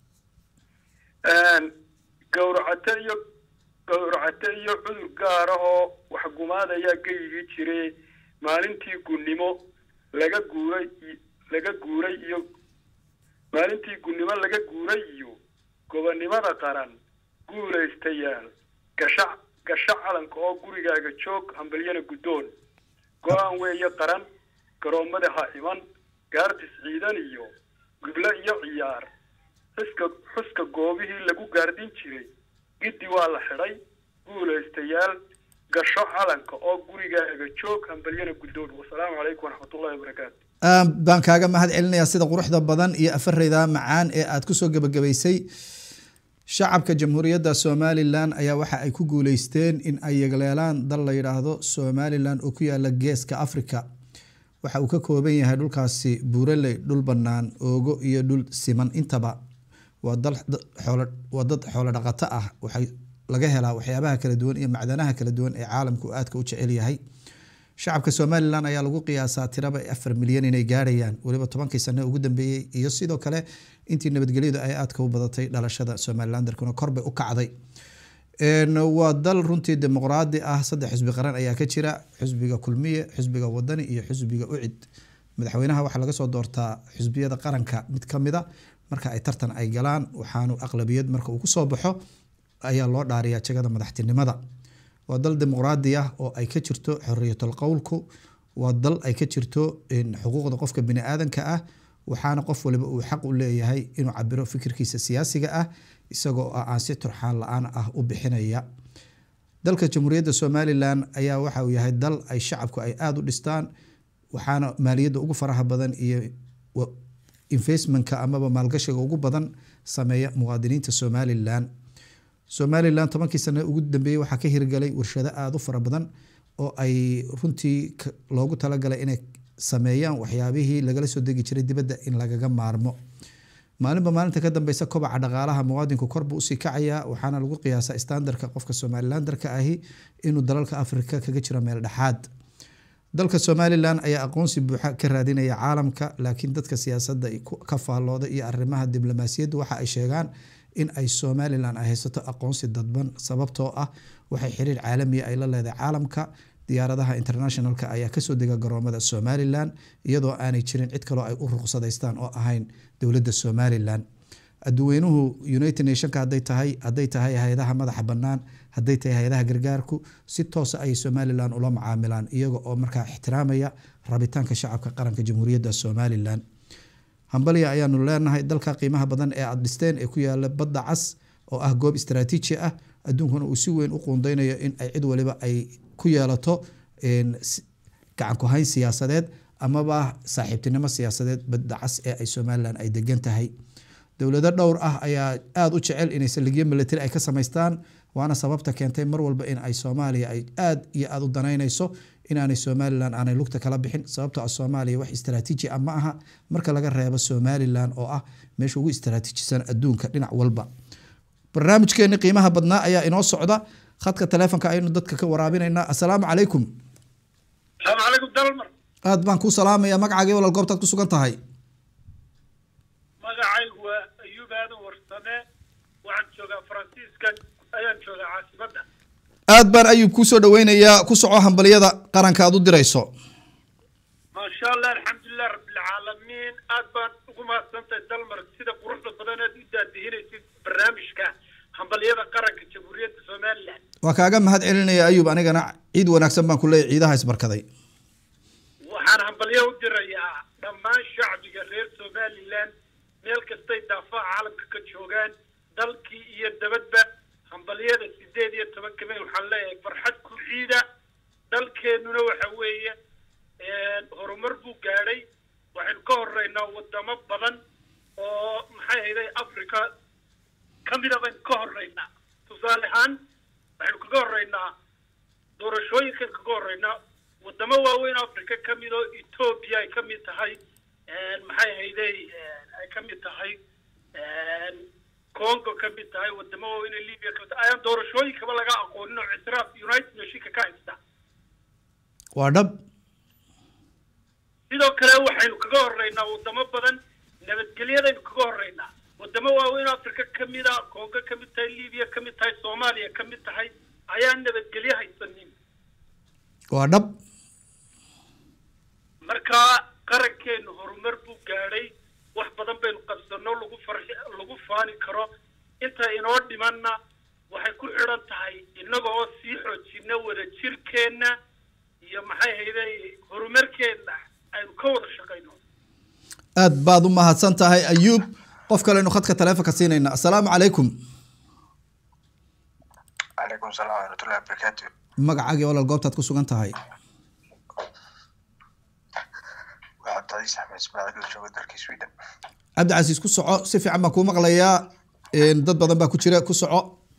Een, gowracate iyo gowracate iyo cudur gaar ah oo waxgumaadayaa geyigii jiray maalintii gunnimo laga guuray i- laga guuray iyo maalintii gunnimo laga guuray iyo gobonnimada qaran guulaystayaal gasha gasha calanka oo gurigaaga joog hambalyana guddoon go-aan weeye qaran garoommada ha iman gaardis ciidan iyo giblo iyo ciyaar xuska xuska goobihii lagu gaardin jiray giddi waa la xidhay guulaystayaal gasho calanka oo gurigaaga joog hambalyana guddoon wasalaamu calaykum waraxmatullahi wabarakaatu Aad baan kaaga mahad celinayaa sida quruxda badan iyo afareyda macaan ee aad kusoo gebagabaysay shacabka jamhuuriyadda somalilan ayaa waxa ay ku guuleysteen in ay yegleelaan dal la yidhaahdo somalilan oo ku yaala geeska africa waxa uu ka kooban yahay dhulkaasi buuraley dhul bannaan oogo iyo dhul siman intaba waa dal xoolo- waa dad xoolo dhaqato ah waxay laga helaa waxyaabaha kala duwan iyo macdanaha kala duwan ee caalamku aadka u jecel yahay shacabka somalilan ayaa lagu qiyaasaa tiraba afar milyan inay gaarayaan weliba tobankii sane ugu dambeeyey iyo sidoo kale intii nabadgelyadu ay aadka u badatay dhalashada somalilan dalkuna korbay u kacday Een, waa dal runtii dimuqraadi ah saddex xisbi qaran ayaa ka jira xisbiga kulmiye xisbiga wadani iyo xisbiga ucid madaxweynaha waxaa laga soo doortaa xisbiyada qaranka mid kamida marka ay tartan ay galaan waxaanu aqlabiyad marka uu kusoo baxo ayaa loo dhaariyaa jagada madaxtinimada waa dal dimuqraadi ah oo ay ka jirto xoriyatul qowlku waa dal ay ka jirto in xuquuqda qofka bini aadanka ah waxaana qof waliba uu xaq u leeyahay inuu cabiro fikirkiisa siyaasiga ah isagoo ah aan si turxaan la-aan ah u bixinaya dalka jamhuuriyadda somalilan ayaa waxa uu yahay dal ay shacabku ay aada u dhistaan waxaana maaliyadda ugu faraha badan iyo wa- investmentka amaba maalgashiga ugu badan sameeya muwaadiniinta somalilan somalilan tobankii sane ugu dambeeyey waxaa ka hirgalay warshado aada u fara badan oo ay runtii ka- loogu talagalay inay sameeyaan waxyaabihii lagala soo degi jiray dibadda in lagaga maarmo maalinba maalinta ka dambeysa kobaca dhaqaalaha muwaadinku korbuu usii kacayaa waxaana lagu qiyaasaa standarka qofka somalilandarka ahi inuu dalalka afrika kaga jiro meel dhexaad dalka somalilan ayaa aqoonsi buuxa ka raadinaya caalamka laakiin dadka siyaasadda ku- ka faallooda iyo arrimaha diblomaasiyaddu waxa ay sheegaan in ay somalilan ay haysato aqoonsi dadban sababtoo ah waxay xiriir caalamiya ay la leedahay caalamka diyaaradaha internationalka ayaa kasoo dega garoomada somalilan iyadoo aanay jirin cid kaloo ay u ruqsadaystaan oo ahayn dowladda somalilan adduweynuhu united nationka haday tahay haday tahay hay-adaha madaxa bannaan haday tahay hay-adaha gargaarku si toosa ayay somalilan ula macaamilaan iyaga oo markaa ixtiraamaya rabitaanka shacabka qaranka jamhuuriyadda somalilan hambalya ayaanu leenahay dalka qiimaha badan ee aada dhisteen ee ku yaala badda cas oo ah goob istaraatiiji ah adduunkuna uu si weyn u quundeynayo in ay cid waliba ay ku yeelato een, si- gacan ku hayn siyaasadeed amaba saaxiibtinimo siyaasadeed badda cas ee ay somalilan ay degan tahay dowlado dhowr ah ayaa aada u jecel inay saldhigyo military ay ka samaystaan waana sababta keentay mar walba in ay soomaaliya ay aada iyo aada u danaynayso inaanay somalilan aanay lugta kala bixin sababtoo ah soomaaliya wax istaraatiiji ah ma aha marka laga reebo somalilan oo ah meesha ugu istaraatiijisan adduunka dhinac walba barnaamijkeeni qiimaha badnaa ayaa inoo socda khadka taleefonka aynu dadka ka waraabinaynaa assalaamu calaykum salaamu calaykum dalmar aad baan kuu salaamaya magacaaga walal goobtaad ku sugan tahay magacaygu waa ayuub aadan warsame waxaan joogaa faransiiska ayaan joogaa caasimadda aad baan ayub kuu soo dhaweynayaa ku soco hambalyada qaranka aad u dirayso maasha allah alxamdulilah rabbilcaalamiin aad baan ugu mahadsantahay dalmar sida quruxda badan aad u daadihinaysid barnaamijka hambalyada qaranka jamhuuriyadda somalilan waa kaaga mahad celinaya ayub anigana ciid wanaagsan baan ku leeyahy ciidaha isbarkaday waxaan hambalyo u dirayaa dhammaan shacbiga reer somalilan meel kastay daafaha caalamka ka joogaan dalkii iyo dabadba hambalyada sideed iyo tobanka may waxaan leeyahay farxad ku ciida dalkeennuna waxa weeye horumar buu gaadhay waxaynu ka horeynaa wadamo badan oo maxay hayday africa ka mida baynu ka horeynaa tusaale ahaan waxaynu kaga horeynaa doorashooyinkan kaga horeynaa wadamo waaweyn africa ka mid oo ethoobia ay ka mid tahay maxay hayday ay ka mid tahay congo ka mid tahay wadamo waaweyn ee libya ka mid tahay ayaan doorashooyinkaba laga aqoonin oo ictiraaf united nationka ka haysta waa dhab sidoo kale waxaynu kaga horeynaa wadamo badan nabadgelyadaynu kaga horeynaa wadamo waaweyn oo africa ka mid a congo ka mid tahay libya ka mid tahay soomaaliya ka mid tahay ayaan nabadgelyo haysanin waa dhab marka qarankeenu horumar buu gaadhay wax badan baynu qabsano lagu farxi lagu faani karo inta inoo dhimanna waxay ku xidhan tahay innaga oo sii xoojina wada jirkeenna iyo maxay hayday horumarkeenna aynu ka wada shaqayno aad baad u mahadsan tahay ayuub qof kalenu khadka taleefonka siinayna assalaamu calaykum calaykum salaam waraxmatullahi wabarakaatu magacaagii walaal goobtaad ku sugan tahay waa cabdicasiis axmed ismaaciil oo jooga dalka sweden cabdicasiis ku soco si fiican baan kuu maqlayaa Een, dad badan baa ku jira ku soco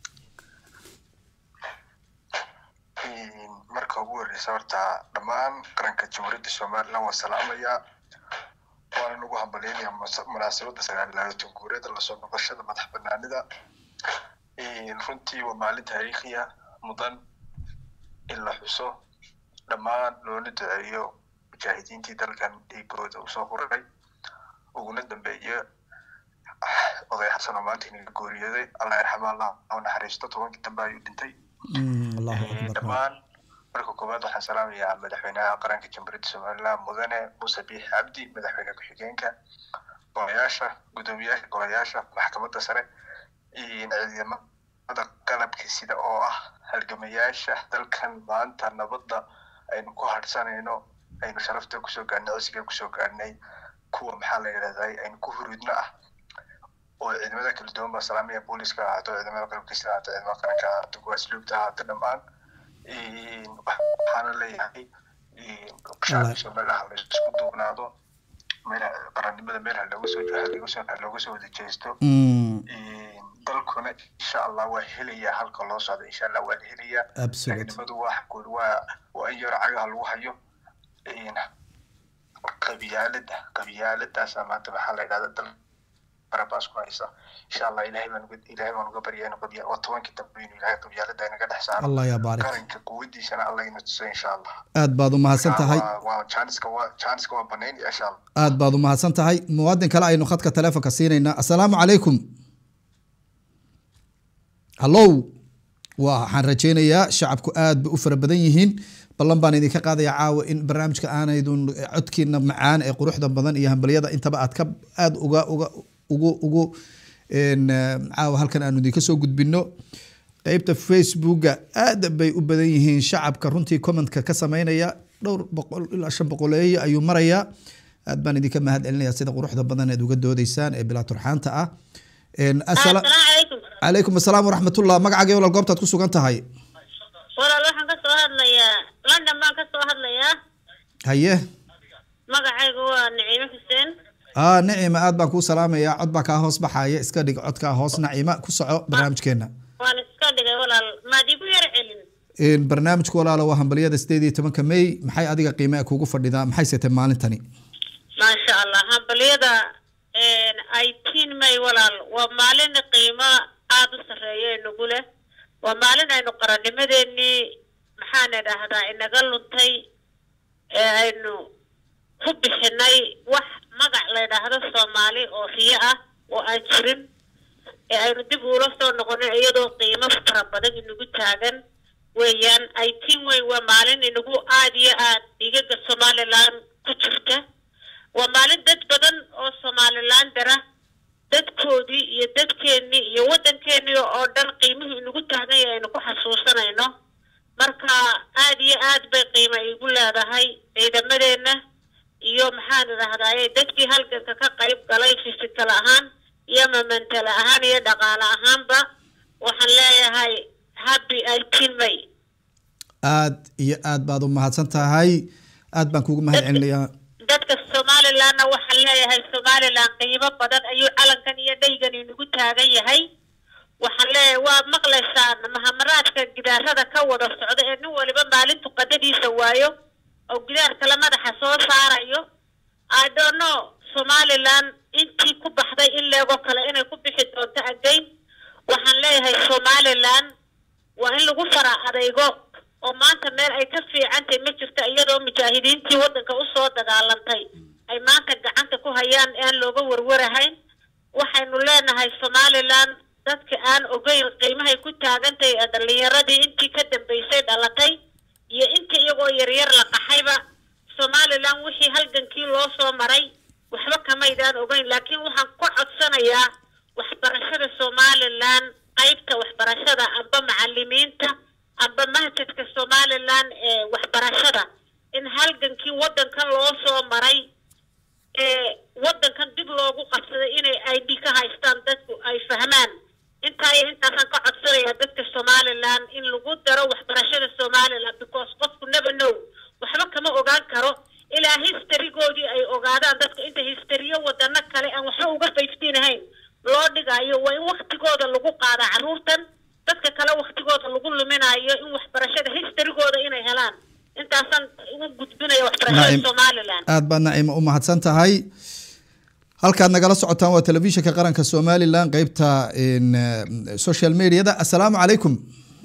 marka ugu horeysa horta dhammaan qaranka jamhuuriyadda somaliland waa salaamayaa waana nagu hambalyeynaya musa- munaasabadda sagaal iyo labaatan guuriyada lasoo noqoshada madax banaanida runtii waa maalin taariikhiya mudan in la xuso dhammaan loona duceeyo mujaahidiintii dalkan dhiigooda usoo huray uguna dambeeya oday xasan oo maanta inaga gooriyooday allah yarxama allah ha u naxariisto tobankii dambe ayuu dhintay Mm, allahu Eh, akbar dhammaan marka koowaad waxaan salaamayaa madaxweynaha qaranka jamhuuriyadda somaliland mudane muuse biix cabdi madaxweyne ku-xigeenka golayaasha guddoomiyaasha golayaasha maxkamadda sare iyo ciidamada qalabka sida oo ah halgamayaasha dalkan maanta nabadda aynu ku hadhsanayno aynu sharafta kusoo gaarnay cisiga kusoo gaarnay kuwa maxaa la yidhahday aynu ku hurudno ah oo ciidamada kala duwan baa salaamaya booliska ahaato ciidamada qalabka sida ahaato ciidamada qaranka ahaato kuwa asluubta ahaato dhammaan waxaana leeyahay shacabka somaliland la isku duubnaado meel qarannimada meel ha looga soo ha looga soo ha looga soo wada jeesto Mm, dalkuna insha allah waa helayaa halka loo socdo insha allah waa la helayaa Absolute. ciidamadu waa xagood waa waa in yar cagaha lagu hayo qabiyaalada qabiyaaladaasa maanta maxaa la yidhahda dal barabaas ku haysa insha allah ilahay baan uga ilahay baan uga baryaa inu qabiya waa tobankii dambe inuu ilahay qabiyaalada inaga dhex saaro Allah yaa baarik. qaranka quwadiisana allah ina tuso insha allah aad baad u mahadsan tahay Waa- waa jaaniska waa jaaniska waa banayn insha allah aad baad u mahadsan tahay muwaadin kale aynu khadka taleefonka siinaynaa assalaamu calaykum hallow waxaan rajaynayaa shacabku aad bay u fara badan yihiin ballan baan idinka qaadaya caawa in barnaamijka aanaydun codkiina macaan ee quruxda badan iyo hambalyada intaba aad ka aad uga uga ugu ugu een, eh, caawa halkan aanu idinka soo gudbino qeybta facebooka aad bay u badan yihiin shacabka runtii commentka ka sameynaya dhowr boqol ilaa shan boqoleeyo ayuu marayaa aad baan idinka mahad celinaya sida quruxda badan eed uga doodeysaan ee bilaa turxaanta ah Een, assala- calaykum assalaam waraxmatullah magacaaga walaal goobtaad ku sugan tahay walaal waxaan ka soo hadlayaa london baan ka soo hadlayaa haye magacaygu waa naciime xuseen aa nacima aad baan kuu salaamayaa cod baa kaa hoos baxaya iska dhig codkaa hoos nacima ku soco barnaamijkeena waan iska dhigay walaal maad igu yar celin Een, barnaamijku walaalo waa hambalyada sideed iyo tobanka may maxay adiga qiimaa kuugu fadhidaa maxay setay maalintani maasha allah hambalyada eighteen may walaal waa maalin qiimo aada u sarreeya inagu leh waa maalin aynu qarannimadeenii maxaan idhaahdaa inaga luntay ee aynu ku bixinay wax magac la yidhaahdo soomaali oo riyo ah oo aan jirin ee aynu dib ula soo noqonin iyadoo qiimo fara badan inagu taagan weeyaan eighteen way waa maalin inagu aada iyo aad dhigaga somaliland ku jirta waa maalin dad badan oo somaliland dara dadkoodii iyo dadkeennii iyo waddankeenii oo dhan qiimihii inagu taagan yahay aynu ku xasuusanayno marka aad iyo aad bay qiimo igu leedahay ciidamadeenna iyo maxaan idhahdaaye dadkii halganka ka qayb galay fisikal ahaan iyo mamentale ahaan iyo dhaqaale ahaanba waxaan leeyahay happy eighteen may aad iyo aad baad u mahadsan tahay aad baan kuugu mahad celinayaa dadka somalilandna waxaan leeyahay somaliland qiimo badan ayuu calankan iyo dhaygan inagu taagan yahay waxaan leeyahay waad maqlaysaan mahamaraadka gidaarada ka wada socda ee nin waliba maalintu qadadiisa waayo oo gidaar kale madaxa soo saarayo i don't know somaliland intii ku baxday in leego kale inay ku bixi doonto again waxaan leeyahay somaliland waa in lagu fara adaygo oo maanta meel ay ka fiicantahay ma jirto iyadoo mujaahidiintii waddanka usoo dagaalantay ay maanta gacanta ku hayaan aan looga warwarahayn waxaynu leenahay somaliland dadka aan ogeyn qiimahay ku taagantahay ee dhallinyaradii intii ka dambeysay dhalatay iyo inta iyagoo yaryar la qaxayba somaliland wixii halgankii loo soo maray waxba kamaydaan ogeyn laakiin waxaan ku codsanayaa waxbarashada somaliland qaybta waxbarashada amba macalimiinta amba mahjadka somaliland ee waxbarashada in halgankii waddankan loo soo maray ee waddankan dib loogu qabsaday inay id ka haystaan dadku ay fahmaan intaa iyo intaasaan ka codsanayaa dadka somaliland in lagu daro waxbarashada somaliland because qofku never know waxba kama ogaan karo ilaa historygoodii ay ogaadaan dadka inta histeriyo wadano kale aan waxba uga faystiin loo dhigayo waa in waktigooda lagu qaadaa carruurtan dadka kale waktigooda lagu luminayo in waxbarashada historygooda inay helaan intaasaan ugu gudbinaya waxbarashada Naim. somaliland aad baad naciimo u mahadsan tahay halkaad nagala socotaan waa telefishinka qaranka somalilan qeybta in, eh, social mediada assalaamu calaykum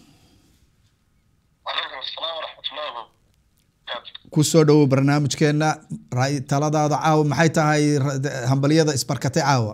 kusoo dhowow barnaamijkeena ra- taladaada caawa maxay tahay ra- hambalyada isbarkatay caawa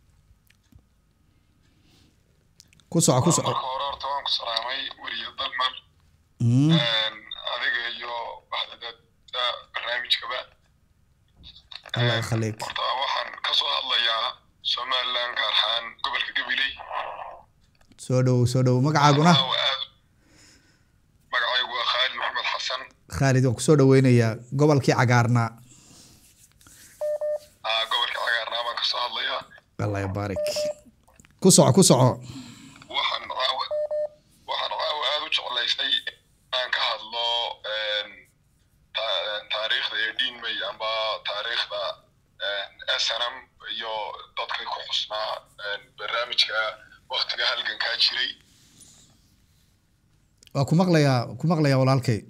ku soco ku soco salaamay weriye dalmar Mm. adiga iyo waxdada barnaamijkaba allah yakhaliik horta waxaan ka soo hadlayaa somaliland gaar ahaan gobolka gabiley soo dhowow soo dhowow magacaaguna magacaygu waa khaalid maxamed xasan khaalid waan kusoo dhaweynayaa gobolkii cagaarnaa ah, gobolka cagaarnaa baan ka soo hadlayaa allah yabaarik ku soco ku soco waxaan caawa waxaan caawa aada u jeclaysay inaan ka hadlo een, ta- taariikhda ee dhiinmay amba taariikhda snm iyo dadka ku xusnaa een, barnaamijka waktiga halgankaa jiray waa ku maqlayaa ku maqlayaa walaalkay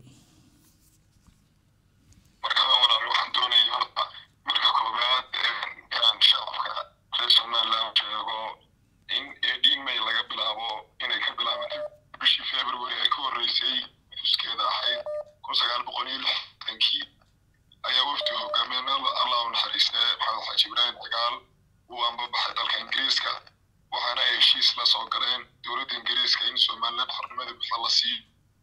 marka walaal waxaan doonayay horta marka koowaad een, inaan shacabka reer somaliland sheego in ee dhiinmay laga bilaabo inay ka bilaabatay bishii february ay ka horreysay xuskeeda ahayd kun sagaal boqol iyo lixdankii ayaa wafdi hogaamiyeen allah u naxariiste maxamed xaaji ibraahim dagaal uu anbabaxay dalka ingiriiska waxaana ay heshiis la soo galeen dowladda ingiriiska in somaliland xornimada buuxa la siiyo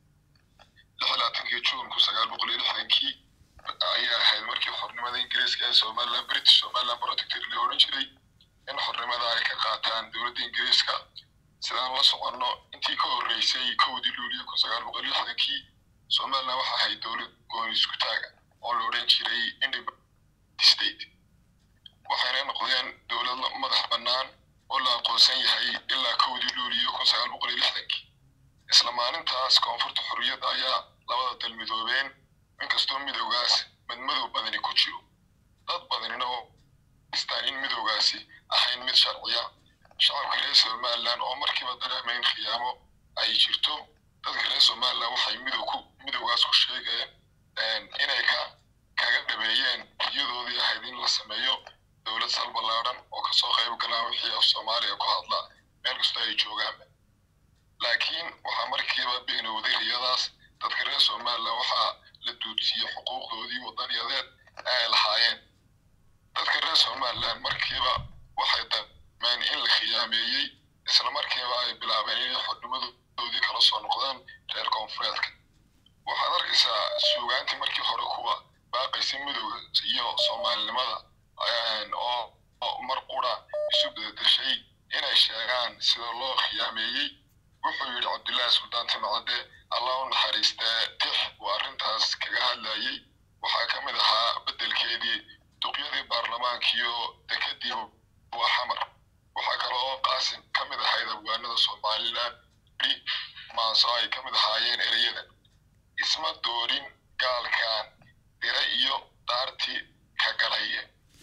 lix iyo labaatankii juun kun sagaal boqol iyo lixdankii ayay ahayd markii xornimada ingiriiska ee somaliland british somaliland protector la odhan jiray in xornimada ay ka qaataan dowladda ingiriiska sidaan la soconno intii ka horreysay kowdii luuliyo kun sagaal boqol iyo lixdankii somaliland waxa ahayd dowlad gooni isku taaga oo la odhan jiray independent state waxayna noqdeen dowlad la- madax bannaan oo la aqoonsan yahay ilaa kowdii luuliyo kun sagaal boqol iyo lixdankii isla maalintaas koonfurta xorriyadda ayaa labada dal midoobeen inkastoo midowgaas madmadow badani ku jiro dad badanina oo istaan in midowgaasi ahayn mid sharciya shacabka reer somaliland oo markiiba dareemayn khiyaamo ay jirto dadka reer somaliland waxay midow ku midowgaas ku sheegeen een, inay ka kaga dhabeeyeen riyadoodii ahayd in la sameeyo dowlad sal ballaaran oo kasoo qayb galaan wixii af soomaaliya ku hadla meel kastoo ay joogaan laakiin waxaa markiiba beenowday riyadaas dadka reer somaliland waxaa la duudsiiyey xuquuqdoodii wadaniyadeed ee ay lahaayeen dadka reer somaliland markiiba waxay dameen in la khiyaameeyey isla markiiba ay bilaabeen inay xornimadoodii kala soo noqdaan reer koonfureedka waxaad arkaysaa suugaantii markii hore kuwa baaqaysa midowga iyo soomaalinimada een, oo oo mar qura isu bedeshay inay sheegaan sida loo khiyaameeyey wuxuu yidhi cabdullaahi suldaan timcadde allah u naxariistee tix uu arrintaas kaga hadlayey waxaa ka mid ahaa beddelkeedii duqyadii baarlamaankiyo dekedii waa xamar waxaa kale oo qaasim ka mid ahayd abwaanada somaliland i maaso ay ka mid ahaayeen ereyadan isma doorin gaalkan dire iyo daartii ka galaye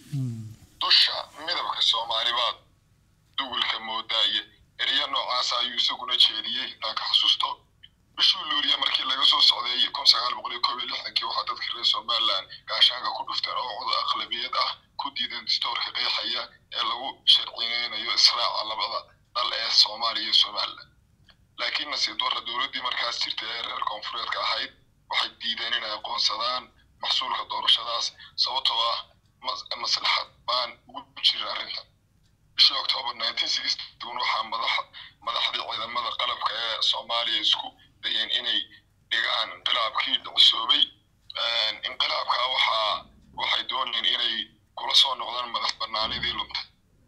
dusha midabka soomaalibaad duwilka moodaaye ereyo noocaasa ayuu isaguna jeediyey intaan ka xasuusto bishii luuliya markii laga soo socday kun sagaal boqol iyo koob iyo lixdankii waxaa dadka reer somaliland gaashaanka ku dhufteen oo cod aqlabiyad ah ku diideen distoorka qeexaya ee lagu sharciyeynayo israaca labada dal ee soomaaliya iyo somaliland laakiin nasiib darra dowladdii markaas jirtay ee reer koonfureedka ahayd waxay diideen inay aqoonsadaan maxsuulka doorashadaas sababtoo ah mas- maslaxad baan ugu jirin arrintan bishii octoobar 1961 waxaa madax madaxdii ciidamada qalabka ee soomaaliya isku dayeen inay dhigaan inqilaabkii dhicisoobay Een, inqilaabkaa waxaa waxay doonayeen inay kula soo noqdaan madax bannaanidii luntay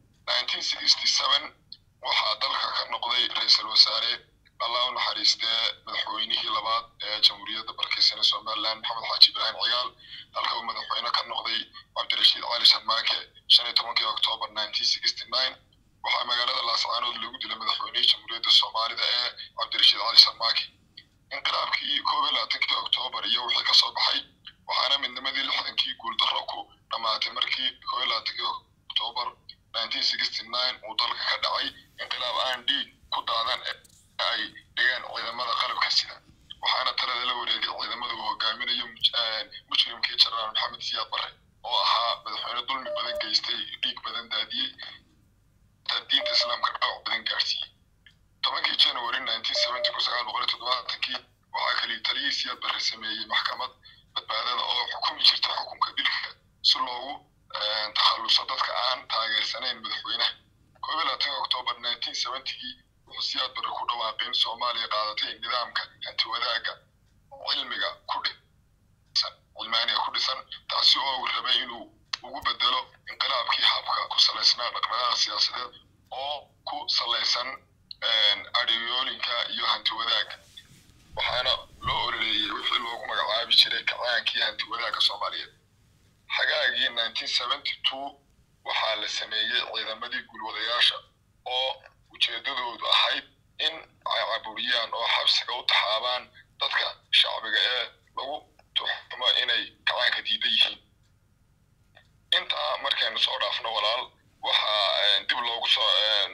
1967 waxaa dalka ka noqday ra-iisul wasaare allah u naxariistee madaxweynihii labaad ee jamhuuriyadda barkiisana somaliland maxamed xaaji ibraahim cigaal halka uu madaxweyne ka noqday cabdirashiid cali sharmaake shan iyo tobankii oktoobar 1969 waxaa magaalada laascaanood lagu dilay madaxweynihii jamhuuriyadda soomaalida ee cabdirashiid cali sarmaaki inqilaabkii koob iyo labaatankii oktoobar iyo wixii kasoo baxay waxaana midnimadii lixdankii guuldarro ku dhammaatay markii koob iyo labaatankii oktoobar uu dalka ka dhacay inqilaab aan dhiig ku daadan ee ay dhigeen ciidamada qalabka sida waxaana talada la wareegay ciidamada uu hogaaminayo mujrimkii jenaraal maxamed siyaad barre oo ahaa madaxweyne dulmi badan geystay dhiig badan daadiyey diinta islaamka dhaawac badan gaarsiiyey tobankii january kii waxaa kali taliyii siyaad barre sameeyey maxkamad badbaadada oo xukumi jirta xukunka dilka si loogu takhaluso dadka aan taageersanayn madaxweynaha koob iyo labaatan oktoobar kii wuxuu siyaad barre ku dhawaaqay in soomaaliya qaadatay nidaamka hanti wadaagga cilmiga ku dhisan cilmaaniga ku dhisan taasi oo uu rabay inuu ugu bedelo inqilaabkii habka ku salaysnaa dhaqdhaqaaqa siyaasadeed oo ku salaysan adhiyoolinka iyo hanti wadaagga waxaana loo ololeeyey wixii loogu magacaabi jiray kacaankii hanti wadaagga soomaaliyeed xagaagii waxaa la sameeyey ciidamadii gulwadayaasha oo ujeedadoodu ahayd in ay caburiyaan oo xabsiga u taxaabaan dadka shacbiga ee lagu tuxumo inay kacaanka diidan yihiin intaa markaynu soo dhaafno walaal waxaa dib loogu soo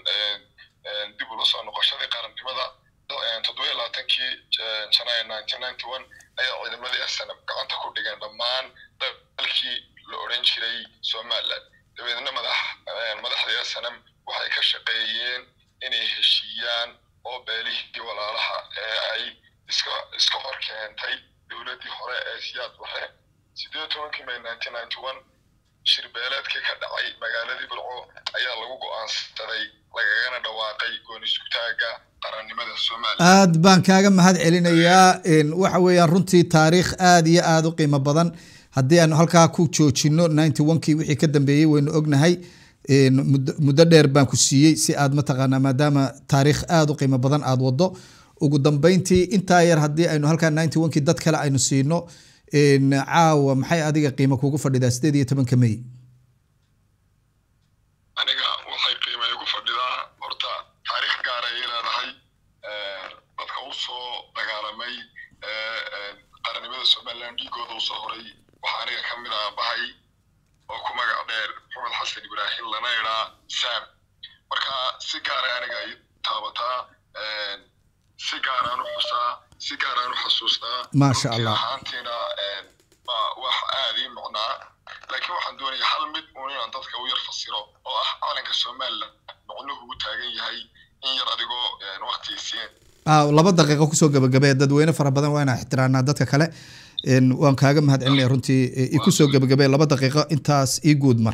dib ula soo noqoshadii qarannimada toddobiyo labaatankii janaayo ayaa ciidamadii snm gacanta ku dhigeen dhammaan dalkii la odhan jiray somaliland dabeedna madax madaxdii snm waxay ka shaqeeyeen inay heshiiyaan oo beelihii walaalaha ee ay iska iska hor keentay dowladdii hore ee siyaad barre sideed tobankii may shirbeeleedkii ka dhacay magaaladii bilco ayaa lagu go'aansaday lagagana dhawaaqay goonisugtaaga qarannimada somaliland aad baan kaaga mahad celinayaa waxa weeyaan runtii taariikh aad iyo aada u qiimo badan haddii aanu halkaa ku joojino ninety onkii wixii ka dambeeyey waynu ognahay muddo dheer baan ku siiyey si aad mataqaanaa maadaama taariikh aada u qiimo badan aada wado ugu dambeyntii intaa yar haddii aynu halkaa ninety onkii dad kale aynu siino caawa maxay adiga qiimo kugu fadhidaa sideed iyo tobanka may aniga waxay qiima igu fadhidaa horta taariikh gaar ayay leedahay dadka u soo dagaalamay qarannimada somaliland dhiigooda usoo horay waxaa aniga ka mid ah bahay oo ku magac dheer maxamed xasan ibraahim lana idhaa sam marka si gaara aniga ay taabataa si gaaraan u xusaa si gaaraan u xasuustaa maasha allah ahaantiina wax aad ii micnaa laakiin waxaan doonayaa hal mid uun inaan dadka u yar fasiro oo ah calanka somaliland micnuhu u taagan yahay in yar adigoo waktiisiin laba daqiiqo kusoo gabagabee dadweyne fara badan waa inaa ixtiraanaa dadka kale waan kaaga mahad celinaya runtii ikusoo gabagabee laba daqiiqo intaas ii guud mar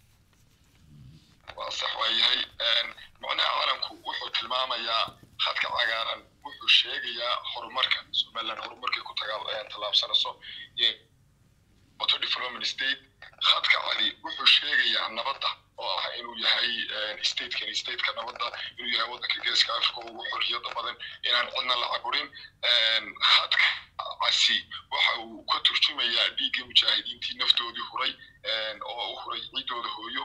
waa sax waa yahay micnaha calanku wuxuu tilmaamayaa khadka cagaaran wuxuu sheegayaa horumarka somaliland horumarkay ku tallaabsanayso wato development state khadka cali wuxuu sheegayaa nabadda oo ah inuu yahay statekan stateka nabadda inuu yahay waddanka geeska africa ugu xorriyadda badan inaan cidna la caburin khadka casi waxa uu ka turjumayaa dhiiggii mujaahidiintii naftoodii huray oo u huray ciiddooda hooyo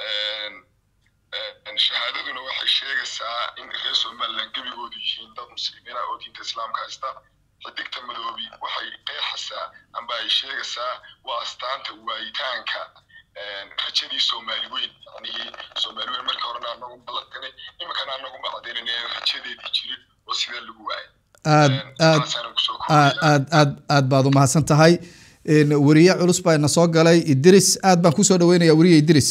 shahaadaduna waxay sheegaysaa in reer somaliland gebigoodu yihiin dad muslimiina oo diinta islaamka haysta xidigta madoobi waxay qeexaysaa amba ay sheegaysaa waa astaanta waayitaanka rajadii soomaali weyn yacnihii soomaali weyn markii horena anagu ballankanay iminkana anagu macdinin ee rajadeedii jirin oo sidaa lagu waayay aad aad aad aad aad baad u mahadsan tahay weriye culus baa ina soo galay idris aad baan kusoo dhaweynaya weriye idris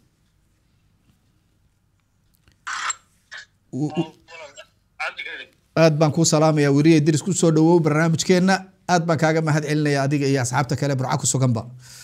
aad baan kuu salaamaya weriye idris kusoo dhawow barnaamijkeena aad baan kaaga mahad celinaya adiga iyo asxaabta kale burca ku suganba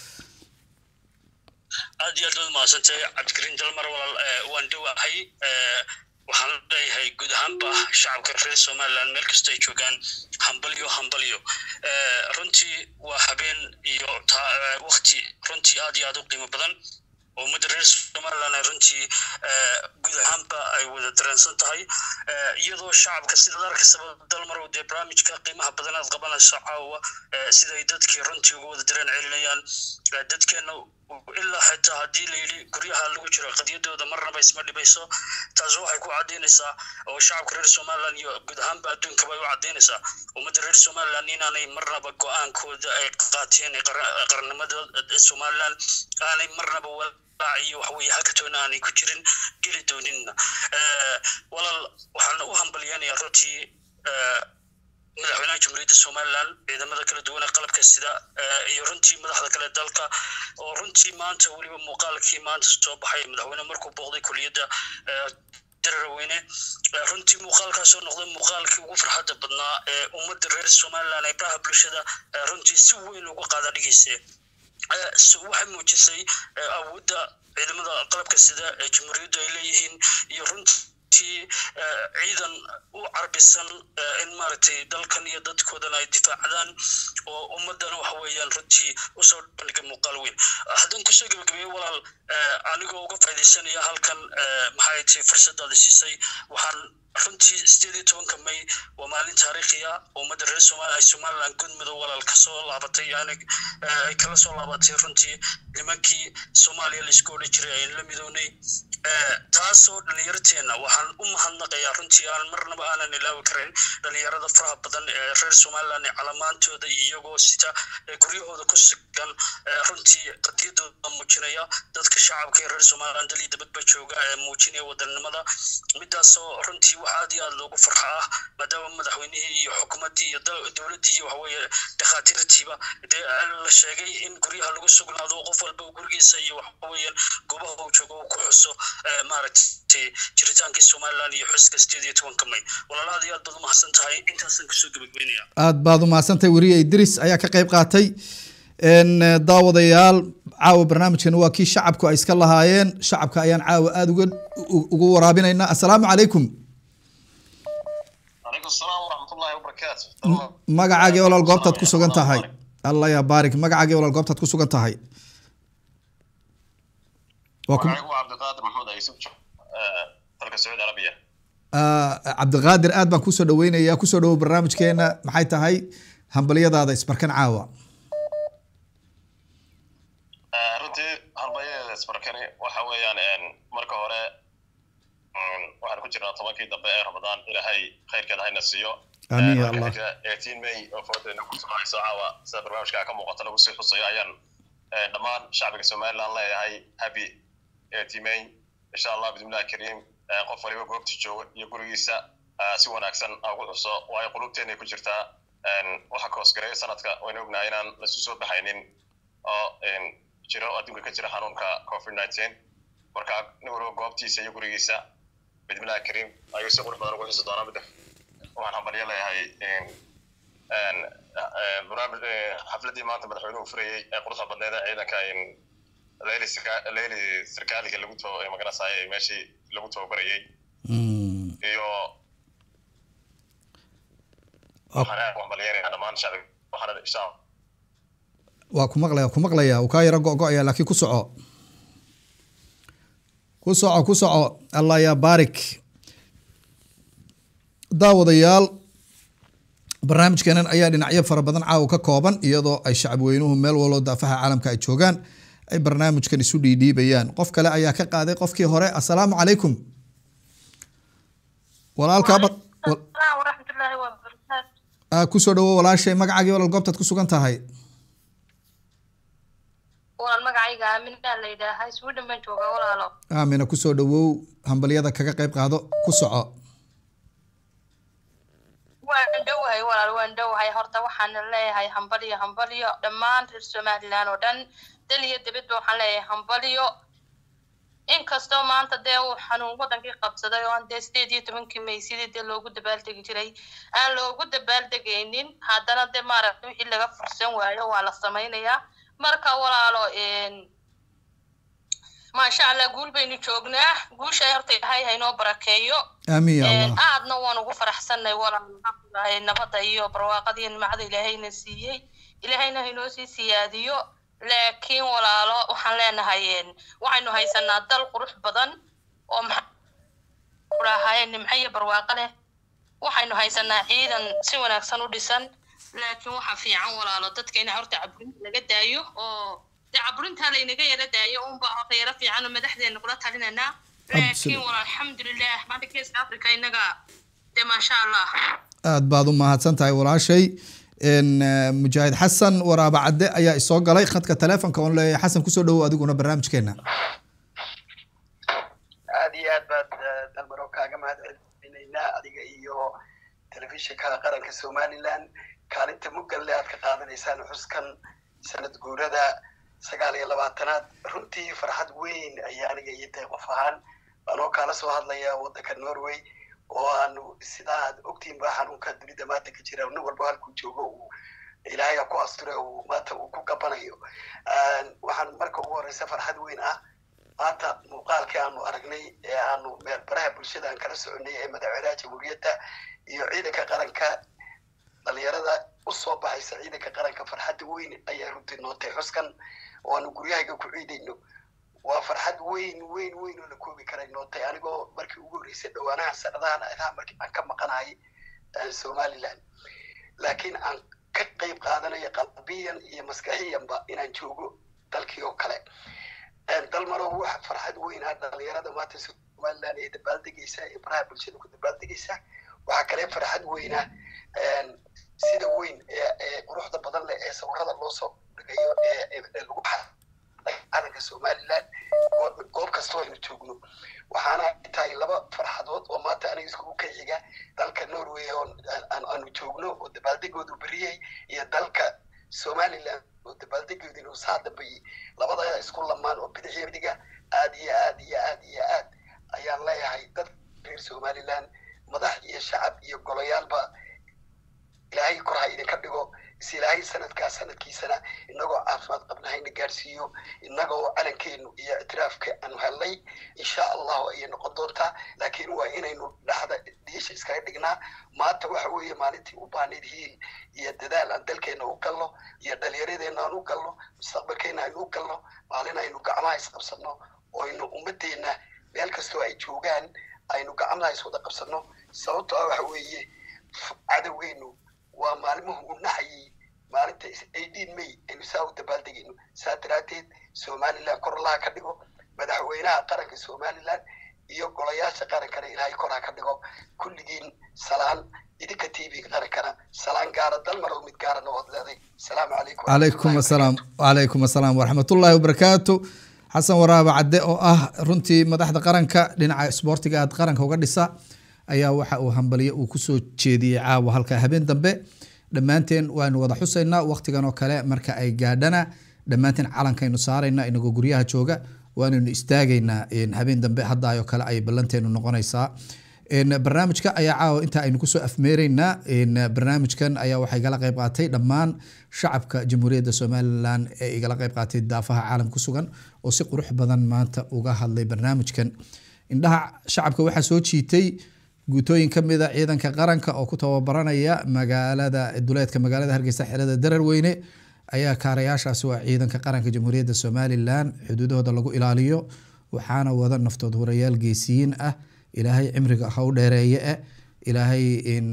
aad iyo aad baad mahadsantahay cabdikariin dalmar walaal waan dhowahay waxaan leeyahay guud ahaanba shacabka reer somaliland meel kasta ay joogaan hambalyo hambalyo runtii waa habeen iyo wakti runtii aad iyo aad u qiimo badan oo ummadda reer somaliland ay runtii guud ahaanba ay wada dareensan tahay iyadoo shacabka sidaad arkaysa dalmar dee barnaamijka qiimaha badan aad qabanayso caawa siday dadkii runtii uga wada dareen celinayaan dadkeena ilaa xitaa haddii la yidhi guryaha lagu jiro qadiyadooda marnaba isma dhibayso taas waxay ku caddaynaysaa oo shacabka reer somaliland iyo guud ahaanba adduunkaba ay u caddaynaysaa ummadda reer somaliland inaanay marnaba go-aankooda ay qaateen qarnimada somaliland aanay marnaba iyo waxaweye hakatoona aanay ku jirin geli dooninna walaal waxaan u hambalyanayaa runtii madaxweynaha jamhuuriyadda somaliland ciidamada kala duwan ee qalabka sida iyo runtii madaxda kale dalka oo runtii maanta weliba muuqaalkii maanta soo baxay madaxweyne markuu booqday kuliyadda daraweyne runtii muuqaalkaasoo noqday muuqaalkii ugu farxadda badnaa ee ummadda reer somaliland ee baraha bulshada runtii si weyn uga qaada dhigaysa waxay muujisay awoodda ciidamada qalabka sida ee jamhuuriyaddu ay leeyihiin iyo runtii ciidan u carbisan in maaragtay dalkan iyo dadkoodan ay difaacdaan oo ummadana waxa weeyaan runtii usoo bandhigay muuqaal weyn haddaan kusoo gebagabeeye walaal anigoo uga faaidaysanaya halkan maxay tahay fursadaada siisay waxaan runtii sideed iyo tobanka may waa maalin taariikhiya ummadda reer somalia ay somaliland gudmudug walaal kasoo laabatay yani ay kala soo laabatay runtii nimankii soomaaliya laisku odhan jiray aynu la midownay taasoo dhalinyarteena waxaan u mahadnaqayaa runtii aan marnaba aanan ilaawi karin dhalinyarada faraha badan ee reer somaliland ee calamaantooda iyagoo sita guryahooda ku sugan runtii qadiyadooda muujinaya dadka shacabka ee reer somaliland dal iyo dabadba jooga ee muujinaya wadanimada midaasoo runtii wax aad iyo aad loogu farxa ah maadaama madaxweynihii iyo xukuumaddii iyo dowladdii iyo waxaweeye dhakhaatiirtiiba dee la sheegay in guryaha lagu sugnaado qof walba gurigiisa iyo waxaweeyaan goobaha uu joogo uu ku xuso maaragtay jiritaankii somaliland iyo xuska sideed iyo tobanka may walaala aad iyo aad baad umahadsan tahay intaasaan kasoo gebagabeynaya aad baad umahadsantahay weriye idris ayaa ka qayb qaatay daawadayaal caawa barnaamijkan waa kii shacabku ay iska lahaayeen shacabka ayaan caawa aada uga ugu waraabinaynaa assalaamu calaykum magacaagii walaal goobtaad ku sugan tahay allah yaa baarik magacaagii walaal goobtaad ku sugan tahay cabdiqaadir aad baan kusoo dhaweynayaa kusoo dhawow barnaamijkeena maxay tahay hambalyadaada isbarkan caawa runtii hambalyadeeda isbarkani waxa weeyaan marka hore waxaan ku jirnaa tobankii dambe ee ramadaan ilaahay khayrkeeda hayna siiyo amiin ya allah eighteen may oo foodeena ku sumacayso caawa sida barnaamijka ka muuqata lagu sii xusayo ayaan dhammaan shacbiga somaliland leeyahay happy eighteen may insha allah bismillahi kariim qof waliba goobtii jooga iyo gurigiisa si wanaagsan ugu xuso waayo qulubteena ku jirtaa waxa koosgareeya sanadka waynu ognahay inaan lasu soo baxaynin oo jiro adduunka ka jira xanuunka covid nineteen marka nin waliba goobtiisa iyo gurigiisa bismillahi kariim ayuu si qurux badan ugu xusi doonaa midda waxaan hambalyo leeyahay barnaamij xafladii maanta madaxweynuhu furayey ee quruxda badneed ee ciidanka leyli leyli sarkaaliga lagu to maganasaaye meeshii lagu tababarayey iyo waxaan hambalyeynaya dhammaan shacbiga waxaana insha waa ku maqlaya ku maqlaya uu kaa yaro go-go-aya laakiin ku soco ku soco ku soco allah yaa baarik daawadayaal barnaamijkeenan ayaa dhinacyo fara badan caawa ka kooban iyadoo ay shacab weynuhu meel walbo daafaha caalamka ay joogaan ay barnaamijkan isu dhiidhiibayaan qof kale ayaa ka qaaday qofkii hore assalaamu calaykum walaalkaaba kusoo dhawo walaashay magacaagii walaal goobtaad ku sugan tahay walaal magacayga aaminaa la yidhaahaa sweden baan joogaa walaalo aamina kusoo dhawow hambalyada kaga qayb qaado ku soco waan dhowahay walaal waan dhowahay horta waxaan leeyahay hambalyo hambalyo dhammaan reer somaliland oo dhan dal iyo dibadba waxaan leeyahay hambalyo inkastoo maanta dee uu xanuun wadankii qabsaday oo aan dee sideed iyo tobankii may sidii dee loogu dabaaldegi jiray aan loogu dabaaldegaynin haddana dee maaragta wixii laga fursan waayo waa la samaynayaa marka walaalo maasha allah guul baynu joognaa guusha horta ilaahay haynoo barakeeyo aamin ya allah aadna waan ugu faraxsanay walaal nabadda iyo barwaaqadii nimcada ilaahayna siiyey ilaahayna haynoo sii siyaadiyo laakiin walaalo waxaan leenahay waxaynu haysanaa dal qurux badan oo maxaahaye nimco iyo barwaaqo leh waxaynu haysanaa ciidan si wanaagsan u dhisan laakiin waxa fiican walaalo dadka in horta caburinta laga daayo oo de caburintaa laynaga yara daayo unba horta yara fiican oo madaxdeena kula talinanaa laakiin walaal alxamdulilah maanta geeska africa innaga de maasha allah aad baad u mahadsan tahay walaashay mujaahid xasan waraaba cadde ayaa isoo galay khadka telefonka oon leeyahay xasan kusoo dhowow adiguna barnaamijkeena aad iyo aad baad dalmaro kaaga mahad celinaynaa adiga iyo telefishinka qaranka somaliland kaalinta mugalle aad ka qaadanaysaan xuskan sanad guurada sagaal iyo labaatanaad runtii farxad weyn ayaa aniga iyo dee qof ahaan anoo kaala soo hadlaya waddanka norway oo aanu sidaa aad ogtiin ba xanuunka dunida maanta ka jira nin walba halkuu joogo uu ilaahay ku asture uu maanta uu ku gabanayo waxaan marka ugu horeysa farxad weyn ah maanta muuqaalkii aanu aragnay ee aanu meel baraha bulshada aan kala soconay ee madaxweynaha jamhuuriyadda iyo ciidanka qaranka dhalinyarada usoo baxaysa ciidanka qaranka farxadda weyn ayaa runtii nootay xuskan oo aanu guryahayga ku ciidayno waa farxad weyn weyn weyn oo la koobi karay nootay anigoo markii ugu horreysay dhawaanaha sanadahan adaa markii aan ka maqanahay somaliland laakiin aan ka qayb qaadanayo qalbiyan iyo maskaxiyanba inaan joogo dalkii oo kale dalmaro wax farxad weyn ah dhalinyarada maanta somaliland ee dabaaldegaysa ee baraha bulshada ku dabaaldegaysa waxaa kale farxad weyn ah sida weyn ee quruxda badan leh ee sawirada loo soo dhigayo ee lagu calanka somaliland goob kastoo aynu joogno waxaana tahay laba farxadood oo maanta aniga iskugu ka xiga dalka norway oo aanu joogno oo dabaaldegoodu beriyey iyo dalka somaliland oo dabaaldegoodu inuu saa dambeeyey labada isku lamaan oo bidixyo midiga aad iyo aad iyo aad iyo aad ayaan leeyahay dad reer somaliland madax iyo shacab iyo goloyaalba ilaahay kor ha idinka dhigo is ilaahay sanadkaa sanadkiisana inagoo caafimaad qabna hayna gaarsiiyo inagoo calankeenu iyo ictiraafka aanu helnay insha allahu ayay noqon doontaa laakiin waa inaynu dhaxda dhiisha iskaga dhignaa maanta waxa weeye maalintii u baahnayd hiil iyo dadaal aan dalkeena u galno iyo dhalinyaradeenna aan u galno mustaqbalkeena aynu u galno maalin aynu gacmaha isqabsanno oo aynu ummadeenna meel kastoo ay joogaan aynu gacmaha iswada qabsanno sababto ah waxa weeye cadowgeenu waa maalmuhu u naxayay maalinta eighteen may aynu saa u dabaaldegayno saa daraaddeed somaliland kor allaha ka dhigo madaxweynaha qaranka somaliland iyo golayaasha qarankana ilaahay kor ha ka dhigo kulligiin salaan idinka t v qarankana salaan gaara dalmar oo mid gaarana waad leeday asalaamu calaykum calaykum asalaam calaykum asalaam waraxmatullaahi wabarakaatu xasan waraaba cadde oo ah runtii madaxda qaranka dhinaca isboortiga aad qaranka uga dhisa ayaa waxa uu hambaliyo uu kusoo jeediyey caawa halka habeen dambe dhammaanteen waanu wada xusaynaa waqtigan oo kale marka ay gaadhana dhammaanteen calankaynu saarayna inagoo guryaha jooga waanaynu istaagaynaa habeen dambe haddaayoo kale ay ballanteenu noqonaysaa barnaamijka ayaa caawa inta aynu kusoo afmeereynaa barnaamijkan ayaa waxaa igala qayb qaatay dhammaan shacabka jamhuuriyadda somalilan ee igala qayb qaatay daafaha caalam ku sugan oo si qurux badan maanta uga hadlay barnaamijkan indhaha shacabka waxaa soo jiitay guutooyin ka mid a ciidanka qaranka oo ku tababaranaya magaalada duleedka magaalada hargeysa xerada dararweyne ayaa kaarayaashaasi waa ciidanka qaranka jamhuuriyadda somalilan xuduudahooda lagu ilaaliyo waxaana wada naftood hurayaal geesiyiin ah ilaahay cimriga ha u dheereeye eh ilaahay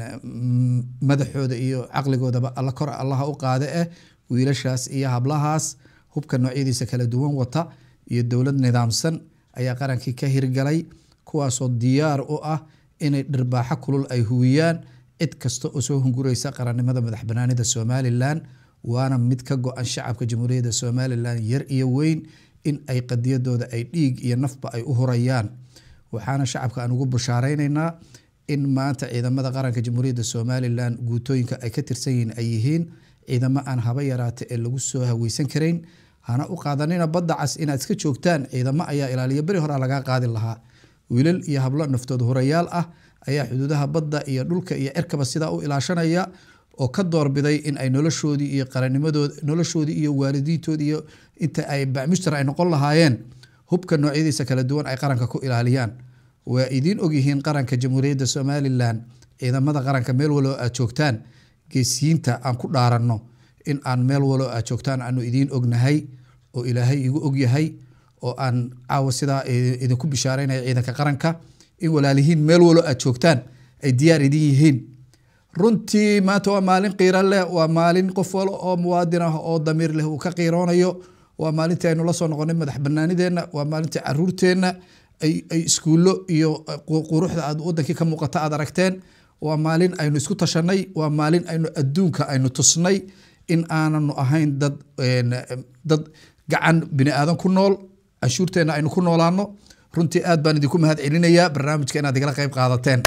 madaxooda iyo caqligoodaba alla kor allaha u qaade eh wiilashaas iyo hablahaas hubka noocyadiisa kala duwan wata iyo dowlad nidaamsan ayaa qarankii ka hirgalay kuwaasoo diyaar u ah inay dhirbaaxo kulul ay huwiyaan cid kasta oo soo hungureysa qarannimada madax banaanida somalilan waana mid ka go-an shacabka jamhuuriyadda somalilan yar iyo weyn in ay qadiyadooda ay dhiig iyo nafba ay u hurayaan waxaana shacabka aan ugu bushaareynayna in maanta ciidamada qaranka jamhuuriyadda somalilan guutooyinka ay ka tirsan yihiin ay yihiin ciidamo aan haba yaraata ee lagu soo haweysan karayn hana u qaadanina badda cas inaad iska joogtaan ciidamo ayaa ilaaliya beri hore lagaa qaadi lahaa wiilal iyo hablo naftood horayaal ah ayaa xuduudaha badda iyo dhulka iyo cirkaba sidaa u ilaashanaya oo ka doorbiday in ay noloshoodii iyo qarannimadood noloshoodii iyo waalidiintoodii iyo inta ay bacmushtar ay noqon lahaayeen hubka noocyadiisa kala duwan ay qaranka ku ilaaliyaan waa idiin ogyihiin qaranka jamhuuriyadda somalilan ciidamada qaranka meel walbo aad joogtaan geesiyiinta aan ku dhaaranno in aan meel walo aad joogtaan aanu idiin ognahay oo ilaahay igu ogyahay oo aan caawa sidaa i- idinku bishaaraynaya ciidanka qaranka in walaalihiin meel walo aad joogtaan ay diyaar idin yihiin runtii maanta waa maalin qiiro leh waa maalin qof walo oo muwaadin ah oo damiir leh uu ka qiiroonayo waa maalintii aynu la soo noqonay madax banaanideenna waa maalintii caruurteenna ay ay iskuullo iyo qu- quruxda aad wadankii ka muuqata aad aragteen waa maalin aynu isku tashanay waa maalin aynu adduunka aynu tusnay in aananu ahayn dad een, dad gacan bini aadan ku nool canshuurteenna aynu ku noolaano runtii aad baan idinku mahad celinayaa barnaamijka inaad igala qayb qaadateen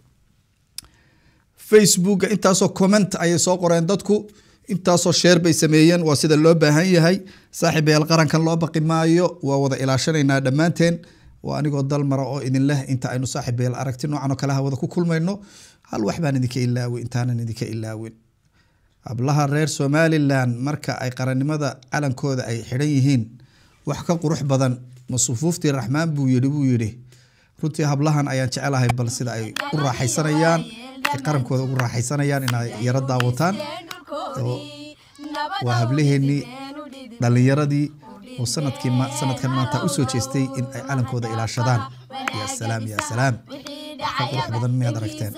facebooka intaasoo comment ayay soo qoreen dadku intaasoo sheer bay sameeyeen waa sida loo baahan yahay saaxiibayaal qarankan loo baqi maayo waa wada ilaashanaynaa dhammaanteen waa anigoo dalmara oo idin leh inta aynu saaxiibayaal aragti noocan oo kale hawada ku kulmayno hal wax baan idinka ilaawin intaanan idinka ilaawin hablaha reer somalilan marka ay qarannimada calankooda ay xidhan yihiin wax ka qurux badan masufuuftii raxmaan buu yidhi buu yidhi runtii hablahan ayaan jecelahay bal sida ay u raaxaysanayaan ay qarankooda ugu raaxaysanayaan inay yaro daawataan oo waa hablaheennii dhallinyaradii oo sanadkii ma- sanadkan maanta usoo jeestay in ay calankooda ilaashadaan ya salaam ya salaam wax ka qurux badan miyaad aragteen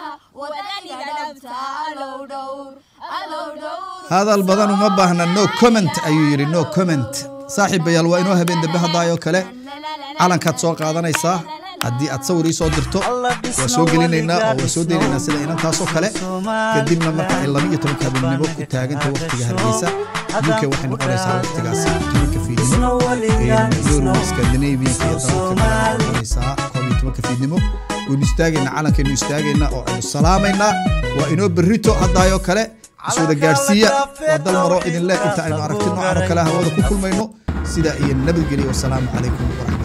hadal badan uma baahna no comment ayuu yidhi no comment saaxiibayaal waa inoo habeen dambe haddaayoo kale calankaad soo qaadanaysaa haddii aad sawir ii soo dirto waa soo gelinaynaa oo waa soo daynaynaa sida inantaasoo kale kadibna marka ay laba iyo tobanka habeenimo ku taaganta waqtiga hargeysa uk waxay noqonaysaa waqtigaasi tobanka fiidnimo yurub scandinavianka iyo dalalka kale waxay noqonaysaa koob iyo tobanka fiidnimo waynu istaagaynaa calankaynu istaagaynaa oo aynu salaamaynaa waa inoo berrito haddaayoo kale iswada gaadhsiiya waa dal maro idin leh inta aynu aragti noocan oo kale hawada ku kulmayno sidaa iyo nabadgelyo wasalaamu calaykum waraxmatullahi